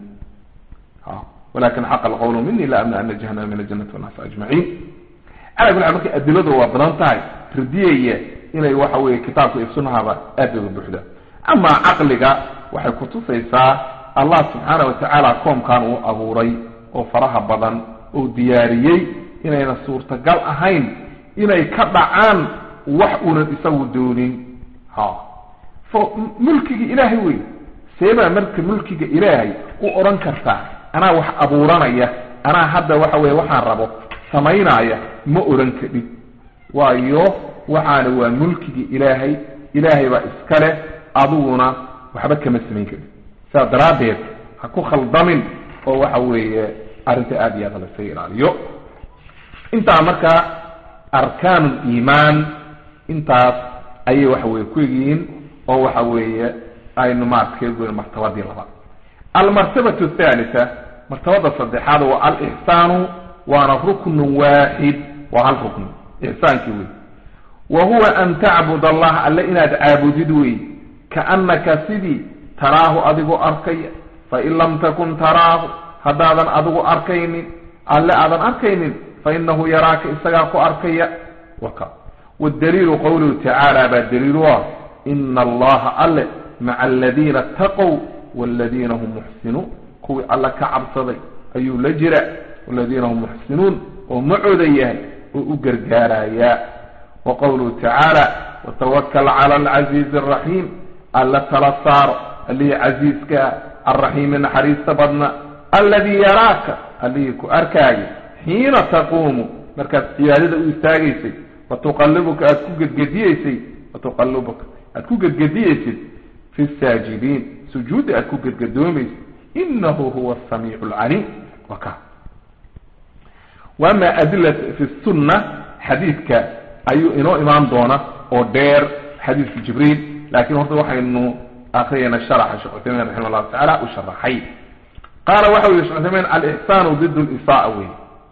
walakin xaqa alqawlu mini la amna ana jahanama min aljanati wannaasi ajmaciin ala kuli xaal markay adiladu waa badan tahay radiyaya inay waxa weeye kitaabka iyo sunahaba aad uga buuxda amaa caqliga waxay kutusaysaa allah subxaana watacaala koomkan uu abuuray oo faraha badan oo diyaariyey inayna suurtagal ahayn inay ka dhacaan wax uunan isagu doonin ha fo mulkiga ilaahay wey seebaa marka mulkiga ilaahay u odhan kartaa anaa wax abuuranaya anaa hadda waxa weye waxaan rabo samaynaya ma odhan kadhid waayo waxaana waa mulkiga ilaahay ilaahay baa iska leh adiguna waxba kama samayn karin sidaas daraaddeed ha ku khaldamin oo waxa weeye arrinta aada iyo aada lasaga ilaaliyo intaa marka arkaan liimaan intaas ayay waxa weye ku egyihiin oo waxa weeye aynu maarata kaga goyn martabadii labaad almartabatu athalitha martabada saddexaad waa alixsaanu waana ruknun waaxid waa hal rukni ixsaankii wey wa huwa an tacbud allah alle inaad caabudid wey kaannaka sidii taraahu adigoo arkaya fain lam takun taraahu haddaadan adigu arkaynin alle aadan arkaynin fainahu yaraaka isagaa ku arkaya waka wdaliilu qawluhu tacaala baa daliilu ah ina allaha alle maca aladiina ataqow waladiina hum muxsinuun kuwii alle ka cabsaday ayuu la jira waladiina hum muxsinuun oo macooda yahay oo u gargaarayaa wa qawluhu tacaala watawakal cala alcaziizi araxiim alle tala saaro allihii casiiskaa alraxiimi naxariista badna alladii yaraaka allihii ku arkaaya xiina taquumu markaad cibaadada u istaagaysay watuqalibuka aada ku gedgediyeysay watuqalibuka aada ku gedgediyeysid fi saajidiin sujuudda aada ku gedgadoomaysid inahu huwa asamiicu alcaliim waka waama adila fi sunna xadiidka ayuu inoo imaan doona oo dheer xadiidka jibriil laakiin horta waxaynu akriyayna sharaxa sheekh cuthaymin raximah llahu tacala u sharaxay qaala waxa u yihi shekh cuthaymin alixsaanu did lisaa wey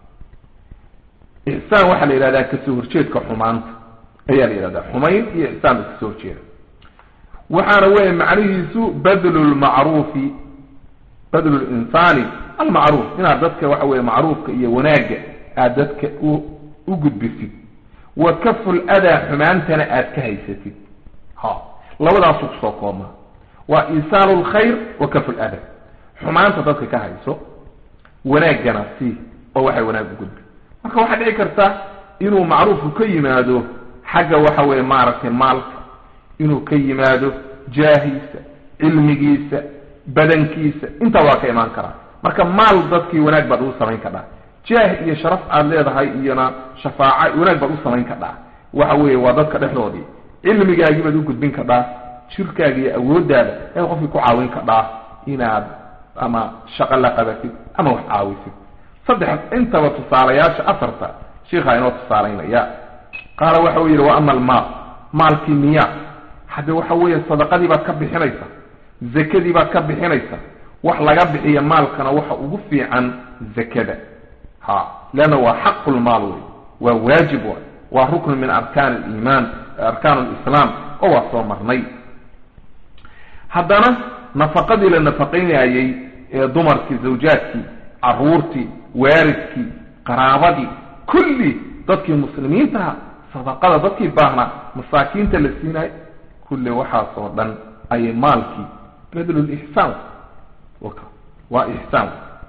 ixsaan waxaa la yidhahdaa kasoo horjeedka xumaanta ayaa la yidhahdaa xumayn iyo ixsaan ba kasoo horjeeda waxaana weeye macnihiisu badlu lmacruufi badlu linsaani almacruuf inaad dadka waxa weye macruufka iyo wanaagga aad dadka u u gudbisid wa kaful adaa xumaantana aad ka haysatid ha labadaasuu kusoo koobmaa waa iisaalu lkhayr wa kaful ada xumaanta dadka ka hayso wanaaggana sii oo waxay wanaag u gudbi marka waxaa dhici karta inuu macruufku ka yimaado xagga waxa weye maaragtay maalka inuu ka yimaado jaahiisa cilmigiisa badankiisa intaa waa ka imaan karaa marka maal dadkii wanaag baad ugu samayn kadhaa jaah iyo sharaf aad leedahay iyona shafaaca wanaag baad u samayn kadhaa waxa weeye waa dadka dhexdoodii cilmigaagii baad u gudbin kadhaa jirkaaga iyo awooddaada ayaad qofkii ku caawin kadhaa inaad ama shaqo la qabatid ama wax caawisid saddex intaba tusaalayaasha afarta sheikhaa inoo tusaalaynaya qaala waxa uu yidhi wa ama almaal maalkii miya hadde waxa weeye sadaqadii baad ka bixinaysa zakadii baad ka bixinaysa wax laga bixiya maalkana waxa ugu fiican zakada ha leanna waa xaqu lmaal wey waa waajib wa waa ruknu min arkaan aliimaan arkaan lislaam oo waa soo marnay haddana nafaqadii la nafaqaynayey ee dumarkii zawjaadkii caruurtii waaridkii qaraabadii kulli dadkii muslimiintaha sadaqada dadkii baahnaa masaakiinta la siinayo kulli waxaasoo dhan ayay maalkii badlulixsaan waa ixsaan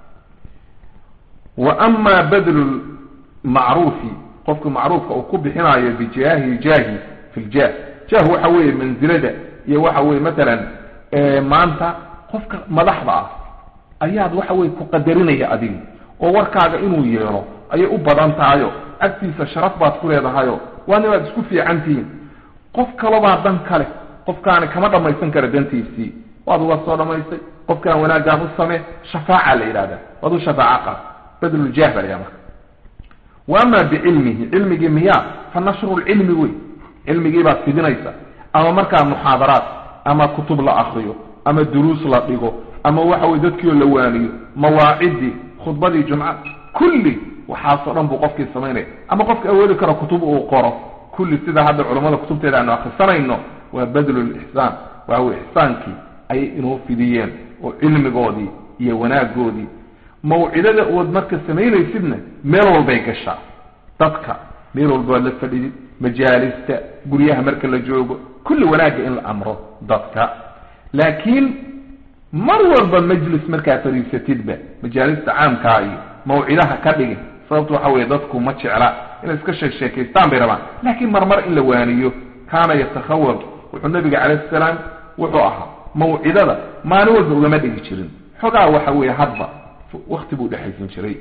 wa ama badlu lmacruufi qofku macruufka uu ku bixinayo bijaahi jaahi fi ljah jah waxa weeye mansilada iyo waxa weye matalan maanta qofka madaxda ah ayaad waxa weye ku qadarinaya adiga oo warkaaga inuu yeelo ayay u badan tahayo agtiisa sharaf baad ku leedahayo waana waad isku fiican tihiin qof kalobaa dan kale qofkaani kama dhammaysan kara dantiisii waad uga soo dhamaystay qofkaan wanaaggaan u samee shafaaca la yidhahda waad u shafaaco qaad badluljah baa layaha marka wa ama bicilmihi cilmigii miyaa fa nashru lcilmi wey cilmigii baad fidinaysa ama markaa muxaadaraat ama kutub la akriyo ama duruus la dhigo ama waxa weye dadkiioo la waaniyo mawaacidii khudbadii jumca kulli waxaasoo dhan buu qofkii samaynaya ama qofka awoodi karo kutub uu qoro kulli sida hadda culammada kutubteeda aanu akrisanayno waa badlu lixsaan waxa weye ixsaankii ayay inoo fidiyeen oo cilmigoodii iyo wanaagoodii mawcidada ood marka samaynaysidna meel walbay gashaa dadka meel walba waad la fadhidid majaalista guryaha marka la joogo kulli wanaagga in la amro dadka laakiin mar walba majlis markaa fadhiisatidba majaalista caamkaa iyo mawcidaha ka dhigin sababtu waxa weeye dadku ma jecla inay iska sheek sheekaystaan bay rabaan laakiin marmar in la waaniyo kaana yatakhawab wuxuu nabiga calayh salaam wuxuu ahaa mawcidada maalin walba ugama dhigi jirin xogaa waxa weeye hadba wakti buu dhexaysan jiray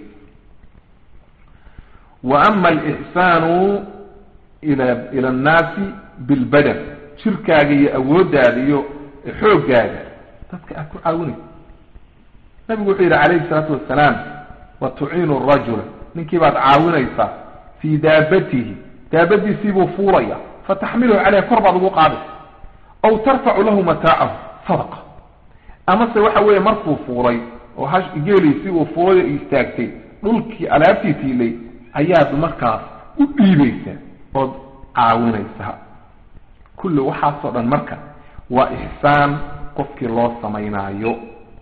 wa ama alixsaanu ila ila annaasi bilbadan jirkaaga iyo awooddaada iyo xooggaaga dadka aad ku caawinaysa nabigu wuxuu yidhi calayhi salaatu wasalaam wa tuciinu rajula ninkii baad caawinaysaa fii daabatihi daabadiisiibuu fuulaya fataxmiluhu caleyha kor baad ugu qaadaysa aw tarfacu lahu mataacahu sadaqa amase waxa weeye markuu fuulay oo hash geeliisii uu fuulay istaagtay dhulkii alaabtii tiilay ayaad markaas u dhiibaysaa ood caawinaysaa kulli waxaasoo dhan marka waa ixsaan qofkii loo samaynaayo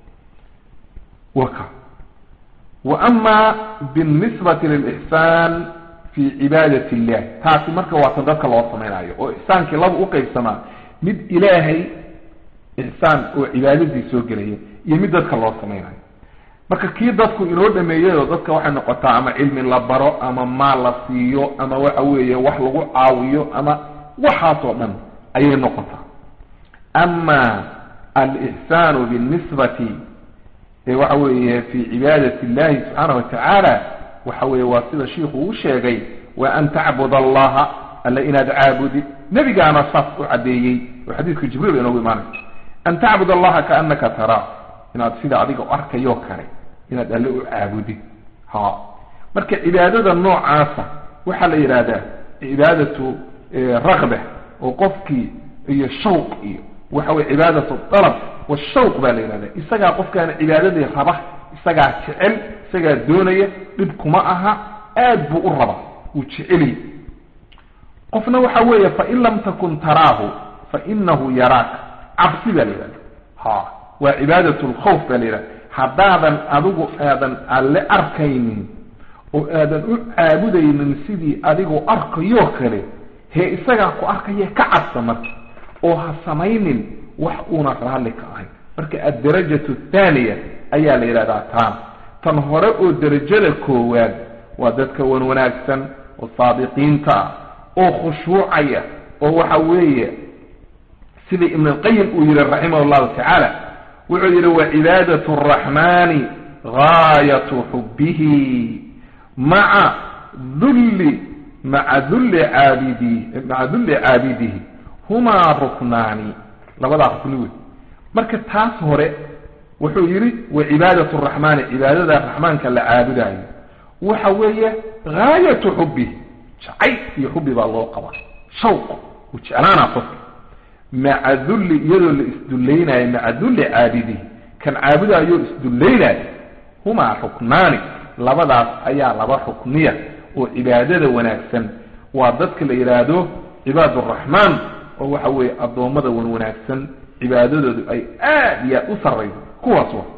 waka wa ama binisbati lilixsaan fi cibaadat illah taasi marka waa tan dadka loo samaynaayo oo ixsaankii laba u qaybsamaa mid ilaahay ixsaan oo cibaadadii soo gelaya iyo mid dadka loo samaynayo marka kii dadku inoo dhameeyayoo dadka waxay noqotaa ama cilmi la baro ama maal la siiyo ama waxa weeye wax lagu caawiyo ama waxaasoo dhan ayay noqotaa ama alixsaanu binisbati waxa weeye fi cibaadat illahi subxaana watacaala waxa weeye waa sida shiiku uu sheegay wa an tacbud allaha alla inaad caabudid nebigaana saas u caddeeyey oo xadiiska jibriil inoogu imaanaysa an tacbud allaha kaanaka taraa inaad sida adiga u arkayo kale inaad alle u caabudid ha marka cibaadada noocaasa waxaa la yidhaahdaa cibaadatu rakba oo qofkii iyo shawq iyo waxa weye cibaadatu dalab washawq baa la yidhahda isagaa qofkaana cibaadadii raba isagaa jecel isagaa doonaya dhib kuma aha aad buu u raba wuu jeceliy qofna waxa weeye fain lam takun taraahu fainahu yaraaka cabsi baa la yidhahda ha waa cibaadat lkhawf baa la yidhahda haddaadan adigu aadan alle arkaynin oo aadan u caabudaynin sidii adigoo arkayoo kale hee isagaa ku arkaya ka cabsa marka oo ha samaynin wax uuna raalli ka ahayn marka addarajatu athaaniya ayaa la yidhahdaa taan tan hore oo derajada koowaad waa dadka wan wanaagsan oo saadiqiinta ah oo khushuucaya oo waxa weeye sida ibn alqayim uu yihi raximah llahu tacaala wuxuu yihi wacibaadat araxmani gaayatu xubbihi maca dulli maca dulli caabidi maca dulli caabidihi humaa ruknaani labadaa rukni wey marka taas hore wuxuu yihi wacibaadat araxmaani cibaadada raxmaanka la caabudaayo waxa weeye gaayatu xubbihi jacayl iyo xubbi baa loo qabaa shawq uu jeclaanaa qofka maca dulli iyadoo la isdullaynayo maca dulli caabidihi kan caabudaayo isdullaynayo humaa ruknaani labadaas ayaa laba rukniya oo cibaadada wanaagsan waa dadka la yidhaahdo cibaad araxmaan oo waxa weeye addoommada wan wanaagsan cibaadadoodu ay aad iyo aad u sarrayso kuwaas wa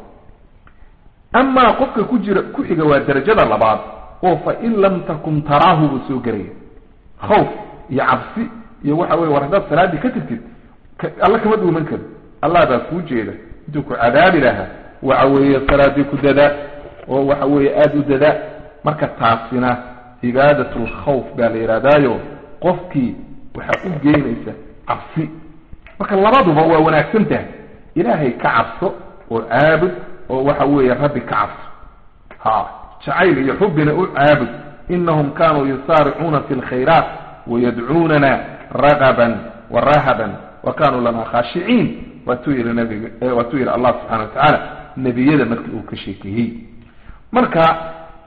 amaa qofka ku jira ku xiga waa derajada labaad oo fa in lam takun taraahu buu soo gelaya khawf iyo cabsi iyo waxa weye war haddaad salaaddii ka tirtid alla kama dhuuman karo allah baa kuu jeeda intuu ku cadaabi lahaa waxa weeye salaaddii ku dadaa oo waxa weeye aada u dadaa marka taasina cibaadat lkhawf baa la yidhahdaayo qofkii waxaa u geynaysa cabsi marka labaduba waa wanaagsan tahay ilaahay ka cabso oo caabud oo waxa weeye rabbi ka cabso ha jacayl iyo xubbina u caabud inahum kanuu yusaaricuuna fi lkhayraat wayadcuunana ragaban warahaban wa kanuu lana khaashiciin waatuu yihi nabig waatuu yihi allah subxana wa tacaala nebiyada markii uu ka sheekeeyey marka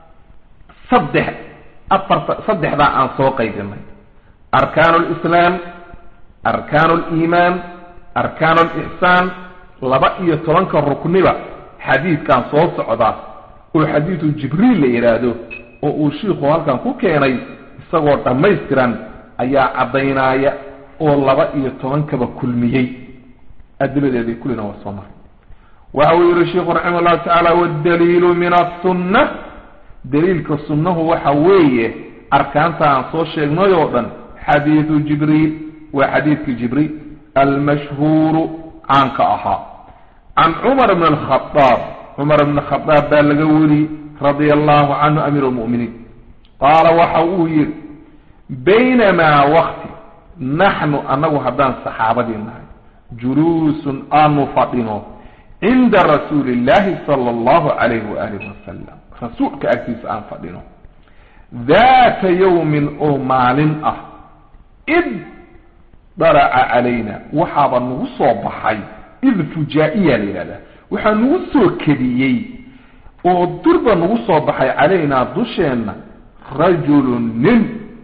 saddex afarta saddexdaa aan soo qaydinay arkaan lislaam arkaan liimaan arkaan lixsaan laba iyo tobanka rukniba xadiidkan soo socda oo xadiidu jibriil la yidhaahdo oo uu shiikhu halkan ku keenay isagoo dhammaystiran ayaa caddaynaya oo laba iyo tobankaba kulmiyey adiladeeday kullina waa soo maray waxa uu yihi sheikhu raximah llahu tacaala waddaliilu min asunna daliilka sunnahu waxa weeye arkaanta aan soo sheegnay oo dhan xadiidu jibriil waa xadiidkii jibriil almashhuuru caanka ahaa can cumar bn alkhadaab cumar bn khadaab baa laga weri radia allahu canhu amiir lmu'miniin qaala waxa uu yihi baynamaa wakti naxnu annagu haddaan saxaabadii nahay juluusun aanu fadhino cinda rasuuli illahi sala allahu calayhi waaalih wasalam rasuulka agtiisa aan fadhino daata yawmin oo maalin ah id daraca calayna waxaaba nagu soo baxay id fujaa-iya la yidhahdaa waxaa nagu soo kediyey oo durba nagu soo baxay calaynaa dusheenna rajulun nin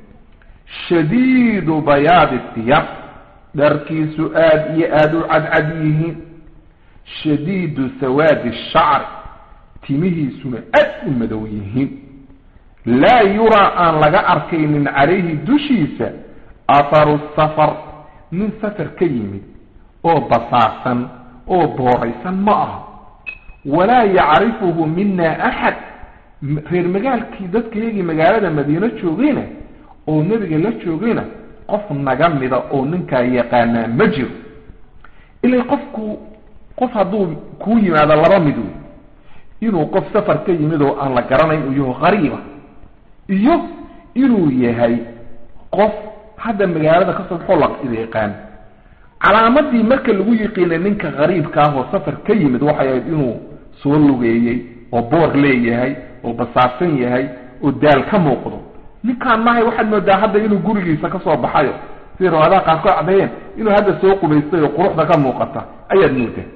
shadiidu bayaadi tiyab dharkiisu aada iyo aada u cadcad yihiin shadiidu sawaadi shacri timihiisuna aad u madow yihiin laa yuraa aan laga arkaynin calayhi dushiisa atharu safar nin safar ka yimid oo basaarsan oo booraysan ma aha walaa yacrifuhu mina axad reer magaalkii dadkayagii magaalada madiino joogayna oo nebiga la joogayna qof naga mida oo ninkaa yaqaanaa ma jiro ilaa qofku qof hadduu kuu yimaado laba mid wey inuu qof safar ka yimid oo aan la garanayn uu yaho qariiba iyo inuu yahay qof hadda magaalada ka soo baxoo la yaqaan calaamadii marka lagu yiqiinay ninka qariibka ah oo safar ka yimid waxay ahayd inuu soo lugeeyey oo boor leeyahay oo basaarsan yahay oo daal ka muuqdo ninkaan mahay waxaad moodaa hadda inuu gurigiisa ka soo baxayo siday rawaadaha qaarkood caddeeyeen inuu hadda soo qubaystay oo quruxda ka muuqata ayaad moodaa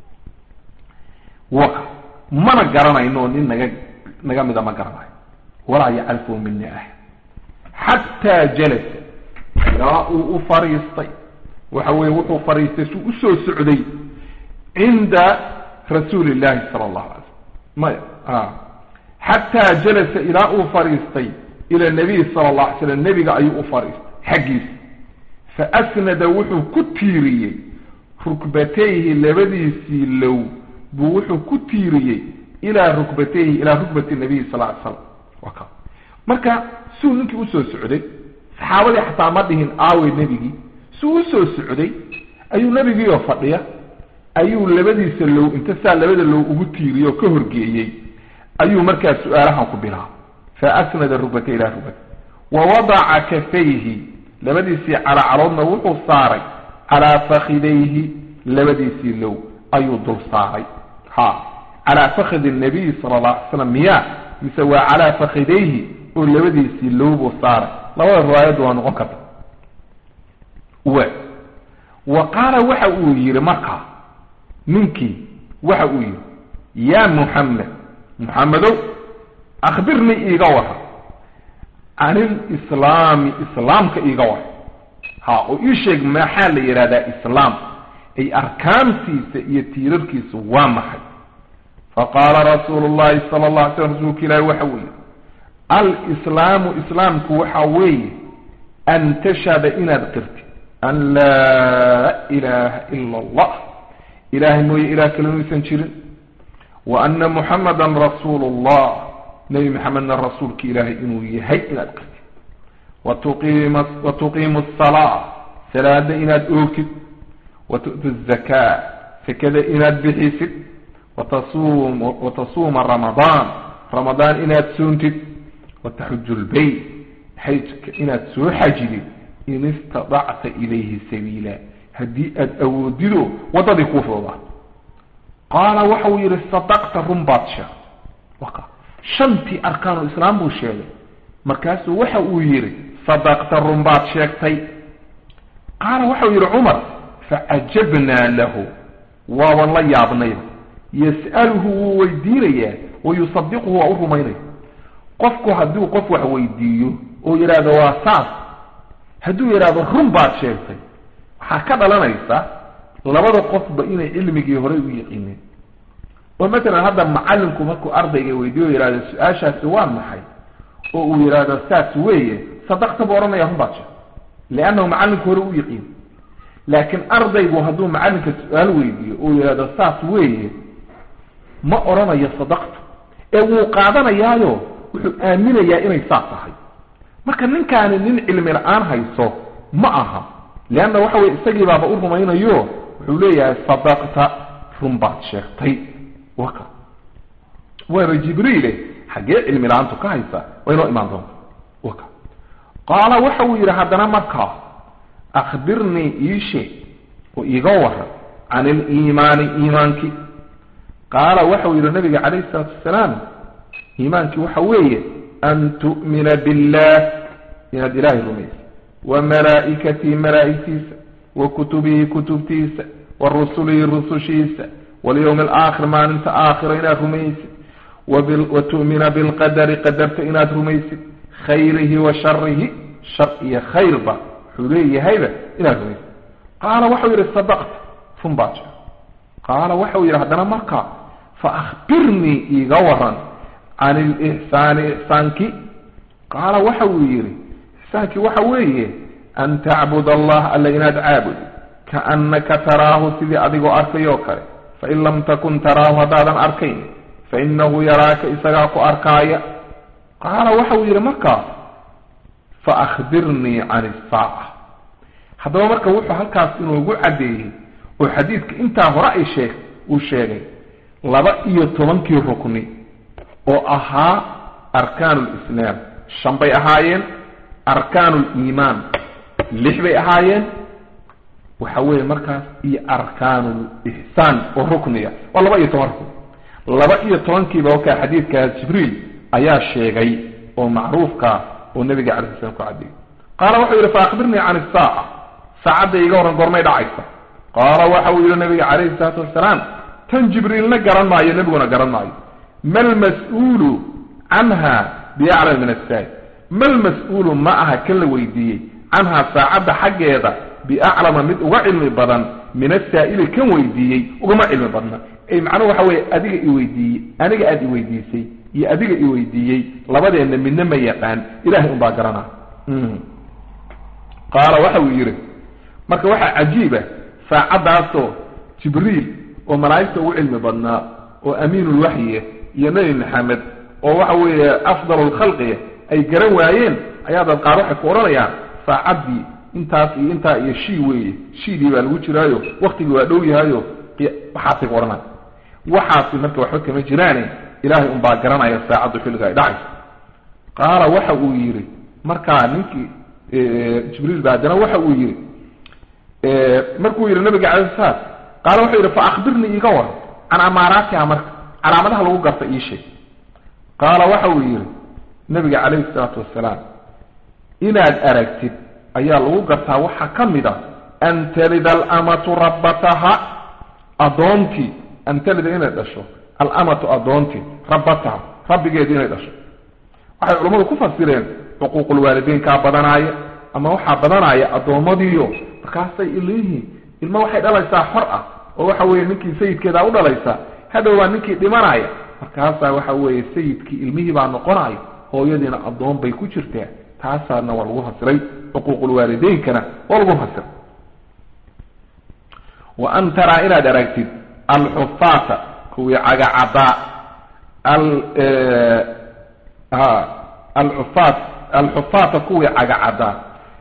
waka mana garanayno nin naga naga mida ma garanayo walaa yacrifu mina axad xataa jalasa ilaa uu u fariistay waxa weeye wuxuu fariistay suu usoo socday cinda rasuuli illahi sala allahu alay slam maya xataa jalasa ilaa uu fariistay ila nabiy sala allah alay slam nebiga ayuu u fariistay xaggiisa faasnada wuxuu ku tiiriyey rukbatayhi labadiisii low buu wuxuu ku tiiriyey ilaa rukbatayhi ilaa rukbati nabiyi sal ly slam waka marka suu ninkii usoo socday saxaabadii xataa ma dhihin aawey nebigii suu usoo socday ayuu nebigiioo fadhiya ayuu labadiisa low inta saa labada low ugu tiiriyo oo ka horgeeyey ayuu markaa su-aalahan ku bilaabay fa asnada rugbata ilaa rugbata wa wadaca kafayhi labadiisii calacaloodna wuxuu saaray calaa fakidayhi labadiisii low ayuu dul saaray ha calaa fakidi nabiyi sala alla alay slam miya mise waa calaa fakidayhi oo labadiisii low buu saaray labada riwaayaddu waa noqon karta w wa qaala waxa uu yihi markaa ninkii waxa uu yihi ya muxamed muxamedow akhbirnii iiga wara can ilislaami islaamka iiga wara ha oo ii sheeg maxaa la yidhahdaa islaam ay arkaantiisa iyo tiirarkiisa waa maxay faqaala rasuulu llahi sala allah alay slam rasuulka ilaahi waxa uu yihi alislaamu islaamku waxa weeye an tashhada inaad qirtid an laa ilaha ila allah ilahay mooye ilah kale inuusan jirin wa ana muxamadan rasuulu llah nebi maxamedna rasuulka ilaahay inuu yahay inaad qirtid watuqiima wa tuqiimu asalaa salaada inaad oogtid wa tu'tu zakaa sakada inaad bixisid watasuum watasuuma ramadaan ramadaan inaad soontid wataxuju lbayt xajka inaad soo xajidid in istadacta ilayhi sabiila haddii aada awoodido waddadii kuu fududaato qaala waxa uu yihi sadaqta run baad sheegtay waka shantii arkaanu islaam buu sheegay markaasuu waxa uu yihi sadaqta run baad sheegtay qaala waxa uu yihi cumar facajabnaa lahu waaban la yaabnayba yas'aluhu wuu weydiinayaa wayusadiquhu waa u rumaynaya qofku hadduu qof wax weydiiyo oo yidhaahdo waa saas hadduu yidhaahdo run baad sheegtay waxaa ka dhalanaysa labada qofba inay cilmigii horey u yiqiineen oo matalan hadda macalinku markuu ardayga weydiiyo yihahdo su-aashaasi waa maxay oo uu yidhaahdo saas weeye sadaqta buu odhanaya run baad sheegtay liannahu macalinku hore u yiqiin laakiin ardaygu hadduu macalinka su-aal weydiiyo oo yidhahdo saas weeye ma odhanayo sadaqta ee wuu qaadanayaayo wuxuu aaminayaa inay saas tahay marka ninkaani nin cilmi la-aan hayso ma aha leanna waxa weye isagii baaba u rumaynayo wuxuu leeyahay sadaqta run baad sheegtay waka waaba jibriile xaggee cilmi la-aantu ka haysa waa inoo imaan doonta waka qaala waxa uu yidhi haddana markaa akhbirnii ii sheeg oo iiga waran can iliimaani iimaankii qaala waxau yidhi nabiga calayhi isalaatu wasalaam iimaankii waxa weeye an tu'mina billah inaad ilaahay rumaysa wa malaa'ikatii malaa'igtiisa wa kutubihi kutubtiisa wa rusulihi rusushiisa walyowmi alaakhir maalinta aakhira inaad rumaysid wa tu'mina bilqadari qadarta inaad rumaysid khayrihi wa sharihi shar iyo khayrba wuxuu leeyahayba inaad rumaysid qaala waxau yidhi sadaqta run baad sheeg qaala waxau yidhi haddana markaa fa akhbirnii iiga waran can ilixsaani ixsaankii qaala waxa uu yidhi ixsaankii waxa weeye an tacbud allah alla inaad caabudi kaannaka taraahu sidii adigoo arkayoo kale fain lam takun taraahu haddaadan arkayn fainahu yaraaka isagaa ku arkaaya qaala waxa uu yidhi markaa faahbirnii can isaaca haddaba marka wuxuu halkaas inoogu caddeeyey oo xadiidka intaa hore ay sheeg uu sheegay laba iyo tobankii rukni oo ahaa arkaanu lislaam shan bay ahaayeen arkaanu liimaan lix bay ahaayeen waxa weeye markaas iyo arkaanu lixsaan oo rukniga waa laba iyo toban rukni laba iyo tobankiiba wakaa xadiidkaas jibriil ayaa sheegay oo macruufka oo nabiga calay sl slam ku caddeeyey qaala wuxuu yidhi faakbirnii can isaaca saacadda iga horan goormay dhacaysa qaala waxa uu yidhi nabiga calayhi salaatu wasalaam tan jibriilna garan maayo nebiguna garan maayo malmas-uulu canha biyaclam min asaa'il malmas-uulu ma aha kan la weydiiyey canhaa saacadda xaggeeda biaclama mid uga cilmi badan min asaa'ili kan weydiiyey ugama cilmi badna ay macnuhu waxa weeye adiga i weydiiyey aniga aada i weydiisay iyo adiga i weydiiyey labadeenna midna ma yaqaan ilahay unbaa garana qaala waxa uu yidhi marka waxaa cajiiba saacaddaasoo jibriil oo malaa'igta ugu cilmi badnaa oo amiinulwaxyiya iyo nebi maxamed oo waxa weeye afdalulkhalqiya ay garan waayeen ayaa dad qaar waxay ku odhanayaan saacaddii intaas iyo intaa iyo shii weeye shiidii baa lagu jiraayo waktigii waa dhow yahayo waxaasay ku odhanaya waxaasi marka waxba kama jiraane ilaahay unbaa garanaya saacaddu xilliga ay dhacayso qaala waxa uu yidhi markaa ninkii jibriil ba haddana waxa uu yidhi markuu yidhi nabiga calay salaam qaala wuxuu yidhi fa akhbirnii iiga waran can amaaraatiha marka calaamadaha lagu garta ii sheeg qaala waxa uu yidhi nabiga calayhi salaatu wasalaam inaad aragtid ayaa lagu gartaa waxaa ka mid a an talida alamatu rabbataha addoontii an talida inay dhasho alamatu addoontii rabbataha rabbigeedi inay dhasho waxay culammadu ku fasireen xuquuqulwaalideynkaa badanaaya ama waxaa badanaya addoommadiiyo markaasay ileyihiin ilma waxay dhalaysaa xor ah oo waxa weeye ninkii sayidkeedaa u dhalaysaa hadhow waa ninkii dhimanaya markaasaa waxa weeye sayidkii ilmihii baa noqonaya hooyadiina addoon bay ku jirtaa taasaana waa lagu fasiray xuquuqulwaalideynkana waa lagu fasiray wa an taraa inaad aragtid alxufaata kuwii cagacadaa alxufaat alxufaata kuwii cagacadaa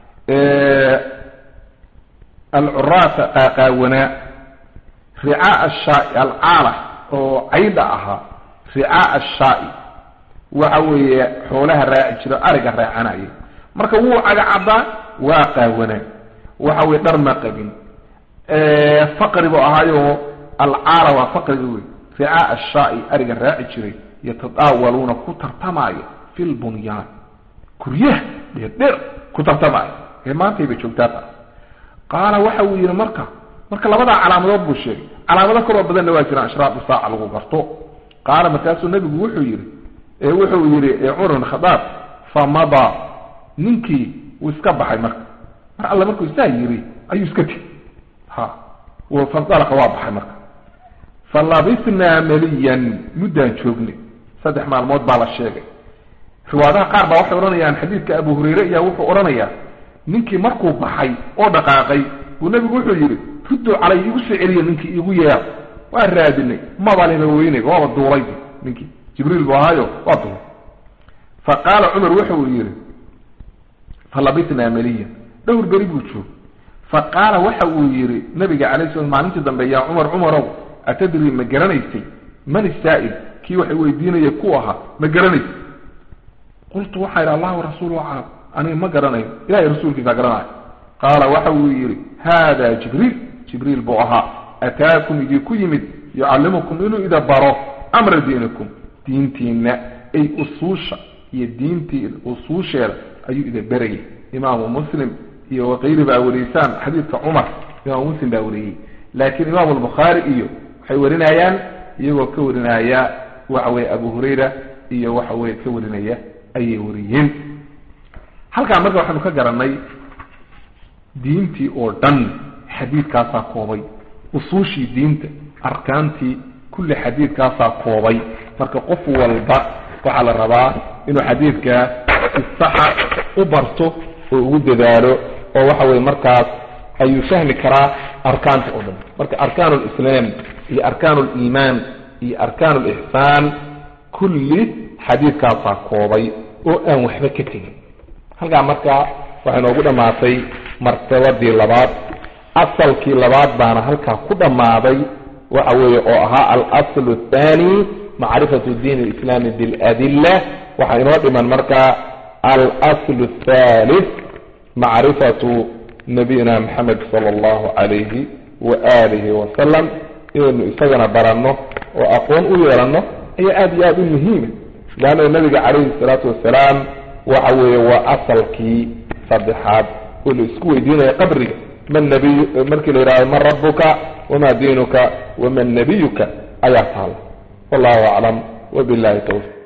alcuraata qaaqaawanaa ricaa ashaai alcaala oo caydha ahaa ricaa ashaai waxa weeye xoolaha raaci jiro ariga raacanaya marka wuu cagacadaa waa qaawanaa waxa weye dhar ma qabin faqri buu ahaayo alcaala waa faqriga wey ricaa ashaai ariga raaci jiray yatadaawaluuna ku tartamaayo fi lbunyaan guryaha dheerdheer ku tartamaayo ee maantayba joogtaa taas qaala waxa uu yidhi marka marka labadaa calaamadood buu sheegay calaamado kaloo badanna waa jiraan ashraatu saaca lagu garto qaala markaasuu nebigu wuxuu yidhi wuxuu yidhi cumar bin khadaab famada ninkii wuu iska baxay marka mar alle markuu saa yidhi ayuu iska tegi ha fandalaqa waa baxay marka falabisnaa maliyan muddaan joognay saddex maalmood baa la sheegay riwaadaha qaar baa waxay odhanayaan xadiidka abu hurayre ayaa wuxuu odhanayaa ninkii markuu baxay oo dhaqaaqay buu nebigu wuxuu yidhi rudduu calay igu soo celiya ninkii igu yeer waa raadinay mabalina weynayba waaba duulay ninkii jibriil buu ahaayo waa duulay fa qaala cumar wuxuu yidhi falabisnaa maliyan dhowr beri buu joog fa qaala waxa uu yidhi nabiga calay slam maalintii dambe yaa cumar cumarow atadri ma garanaysay man isaa'il kii waxay weydiinaya ku ahaa ma garanaysay qultu waxaa yidhi allah rasuulu aclam aniga ma garanayo ilahay rasuulkiisaa garanayo qaala waxa uu yidhi haada jibriil jibriil buu ahaa ataakum idinku yimid yucallimukum inuu ida baro amra diinikum diintiina ay usuusha iyo diintii usuusheeda ayuu ida berayay imaamu muslim iyo wakayri baa wariysaan xadiidka cumar imaamu muslim baa wariyey laakiin imaamu albukhaari iyo waxay warinayaan iyagoo ka warinaya waxa weye abu hurayra iyo waxa weye ka warinaya ayay wariyeen halkaa marka waxaanu ka garanay diintii oo dhan xadiidkaasaa koobay usuushii diinta arkaantii kulli xadiidkaasaa koobay marka qof walba waxaa la rabaa inuu xadiidkaa si saxa u barto oo ugu dadaalo oo waxa weye markaas ayuu fahmi karaa arkaanta oo dhan marka arkaan lislaam iyo arkaan liimaan iyo arkaan lixsaan kulli xadiidkaasaa koobay oo aan waxba ka tegin halkaa marka waxay noogu dhammaatay martabadii labaad asalkii labaad baana halkaa ku dhammaaday waxa weeye oo ahaa alasl athani macrifatu diin alislaami biladilla waxaa inoo dhiman markaa alasl athalith macrifatu nabiyina maxamed sala allahu calayhi waalihi wasalam inaynu isagana baranno oo aqoon u yeelanno ayaa aada iyo aada u muhiima leanna nabiga calayhi salaatu wasalaam waxa weeye waa asalkii saddexaad oo la isku weydiinaya qabriga man nabiy markii la yidhahdo man rabuka wama diinuka waman nabiyuka ayaa taala wallahu aclam wabillahi tawfiq